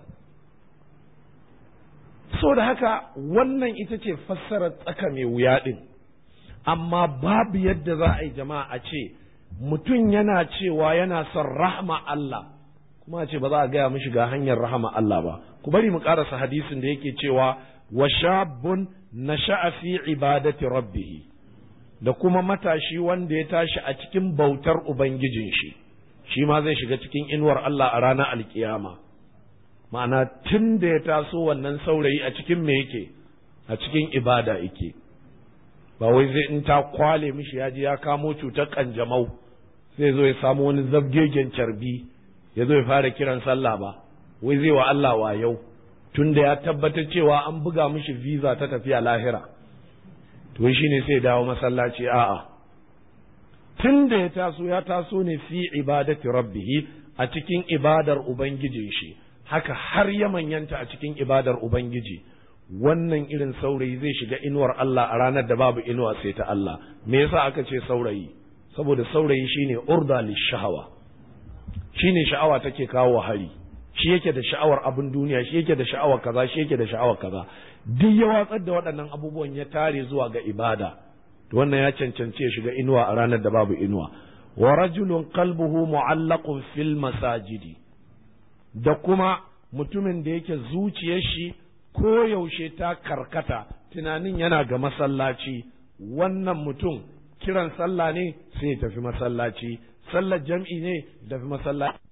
so da haka wannan ita ce fassarar tsaka mai wuya ɗin amma babu yadda za a yi jama'a a ce mutum yana cewa yana son rahama Allah kuma a ce ba za a gaya mishi ga hanyar rahama Allah ba ku bari mu karasa hadisin da yake cewa wa shabun nasha'a fi ibadati rabbih da kuma matashi wanda ya tashi a cikin bautar ubangijin shi shi ma zai shiga cikin inuwar Allah a ranar alkiyama ma'ana tun da ya taso wannan saurayi a cikin me yake a cikin ibada yake ba wai zai in ta kwale mishi ya ji ya kamo cutar kanjamau zai zo ya samu wani zabgegen carbi ya zo ya fara kiran sallah ba wai zai wa Allah wa yau tun da ya tabbatar cewa an buga mishi visa ta tafiya lahira to shi ne sai dawo masallaci a'a tun da ya taso ya taso ne fi ibadati rabbihi a cikin ibadar ubangijin shi haka har ya manyanta a cikin ibadar ubangiji wannan irin saurayi zai shiga inuwar Allah a ranar da babu inuwa sai ta Allah me yasa aka ce saurayi saboda saurayi shine urda lishahawa shine sha'awa take kawo hari shi yake da sha'awar abin duniya shi yake da sha'awar kaza shi yake da sha'awar kaza duk ya watsar da waɗannan abubuwan ya tare zuwa ga ibada to wannan ya cancanci ya shiga inuwa a ranar da babu inuwa wa rajulun qalbuhu mu'allaqun fil masajidi da kuma mutumin da yake zuciyar shi ko yaushe ta karkata tunanin yana ga masallaci wannan mutum kiran sallah ne sai ya tafi masallaci sallar jam'i ne da masallaci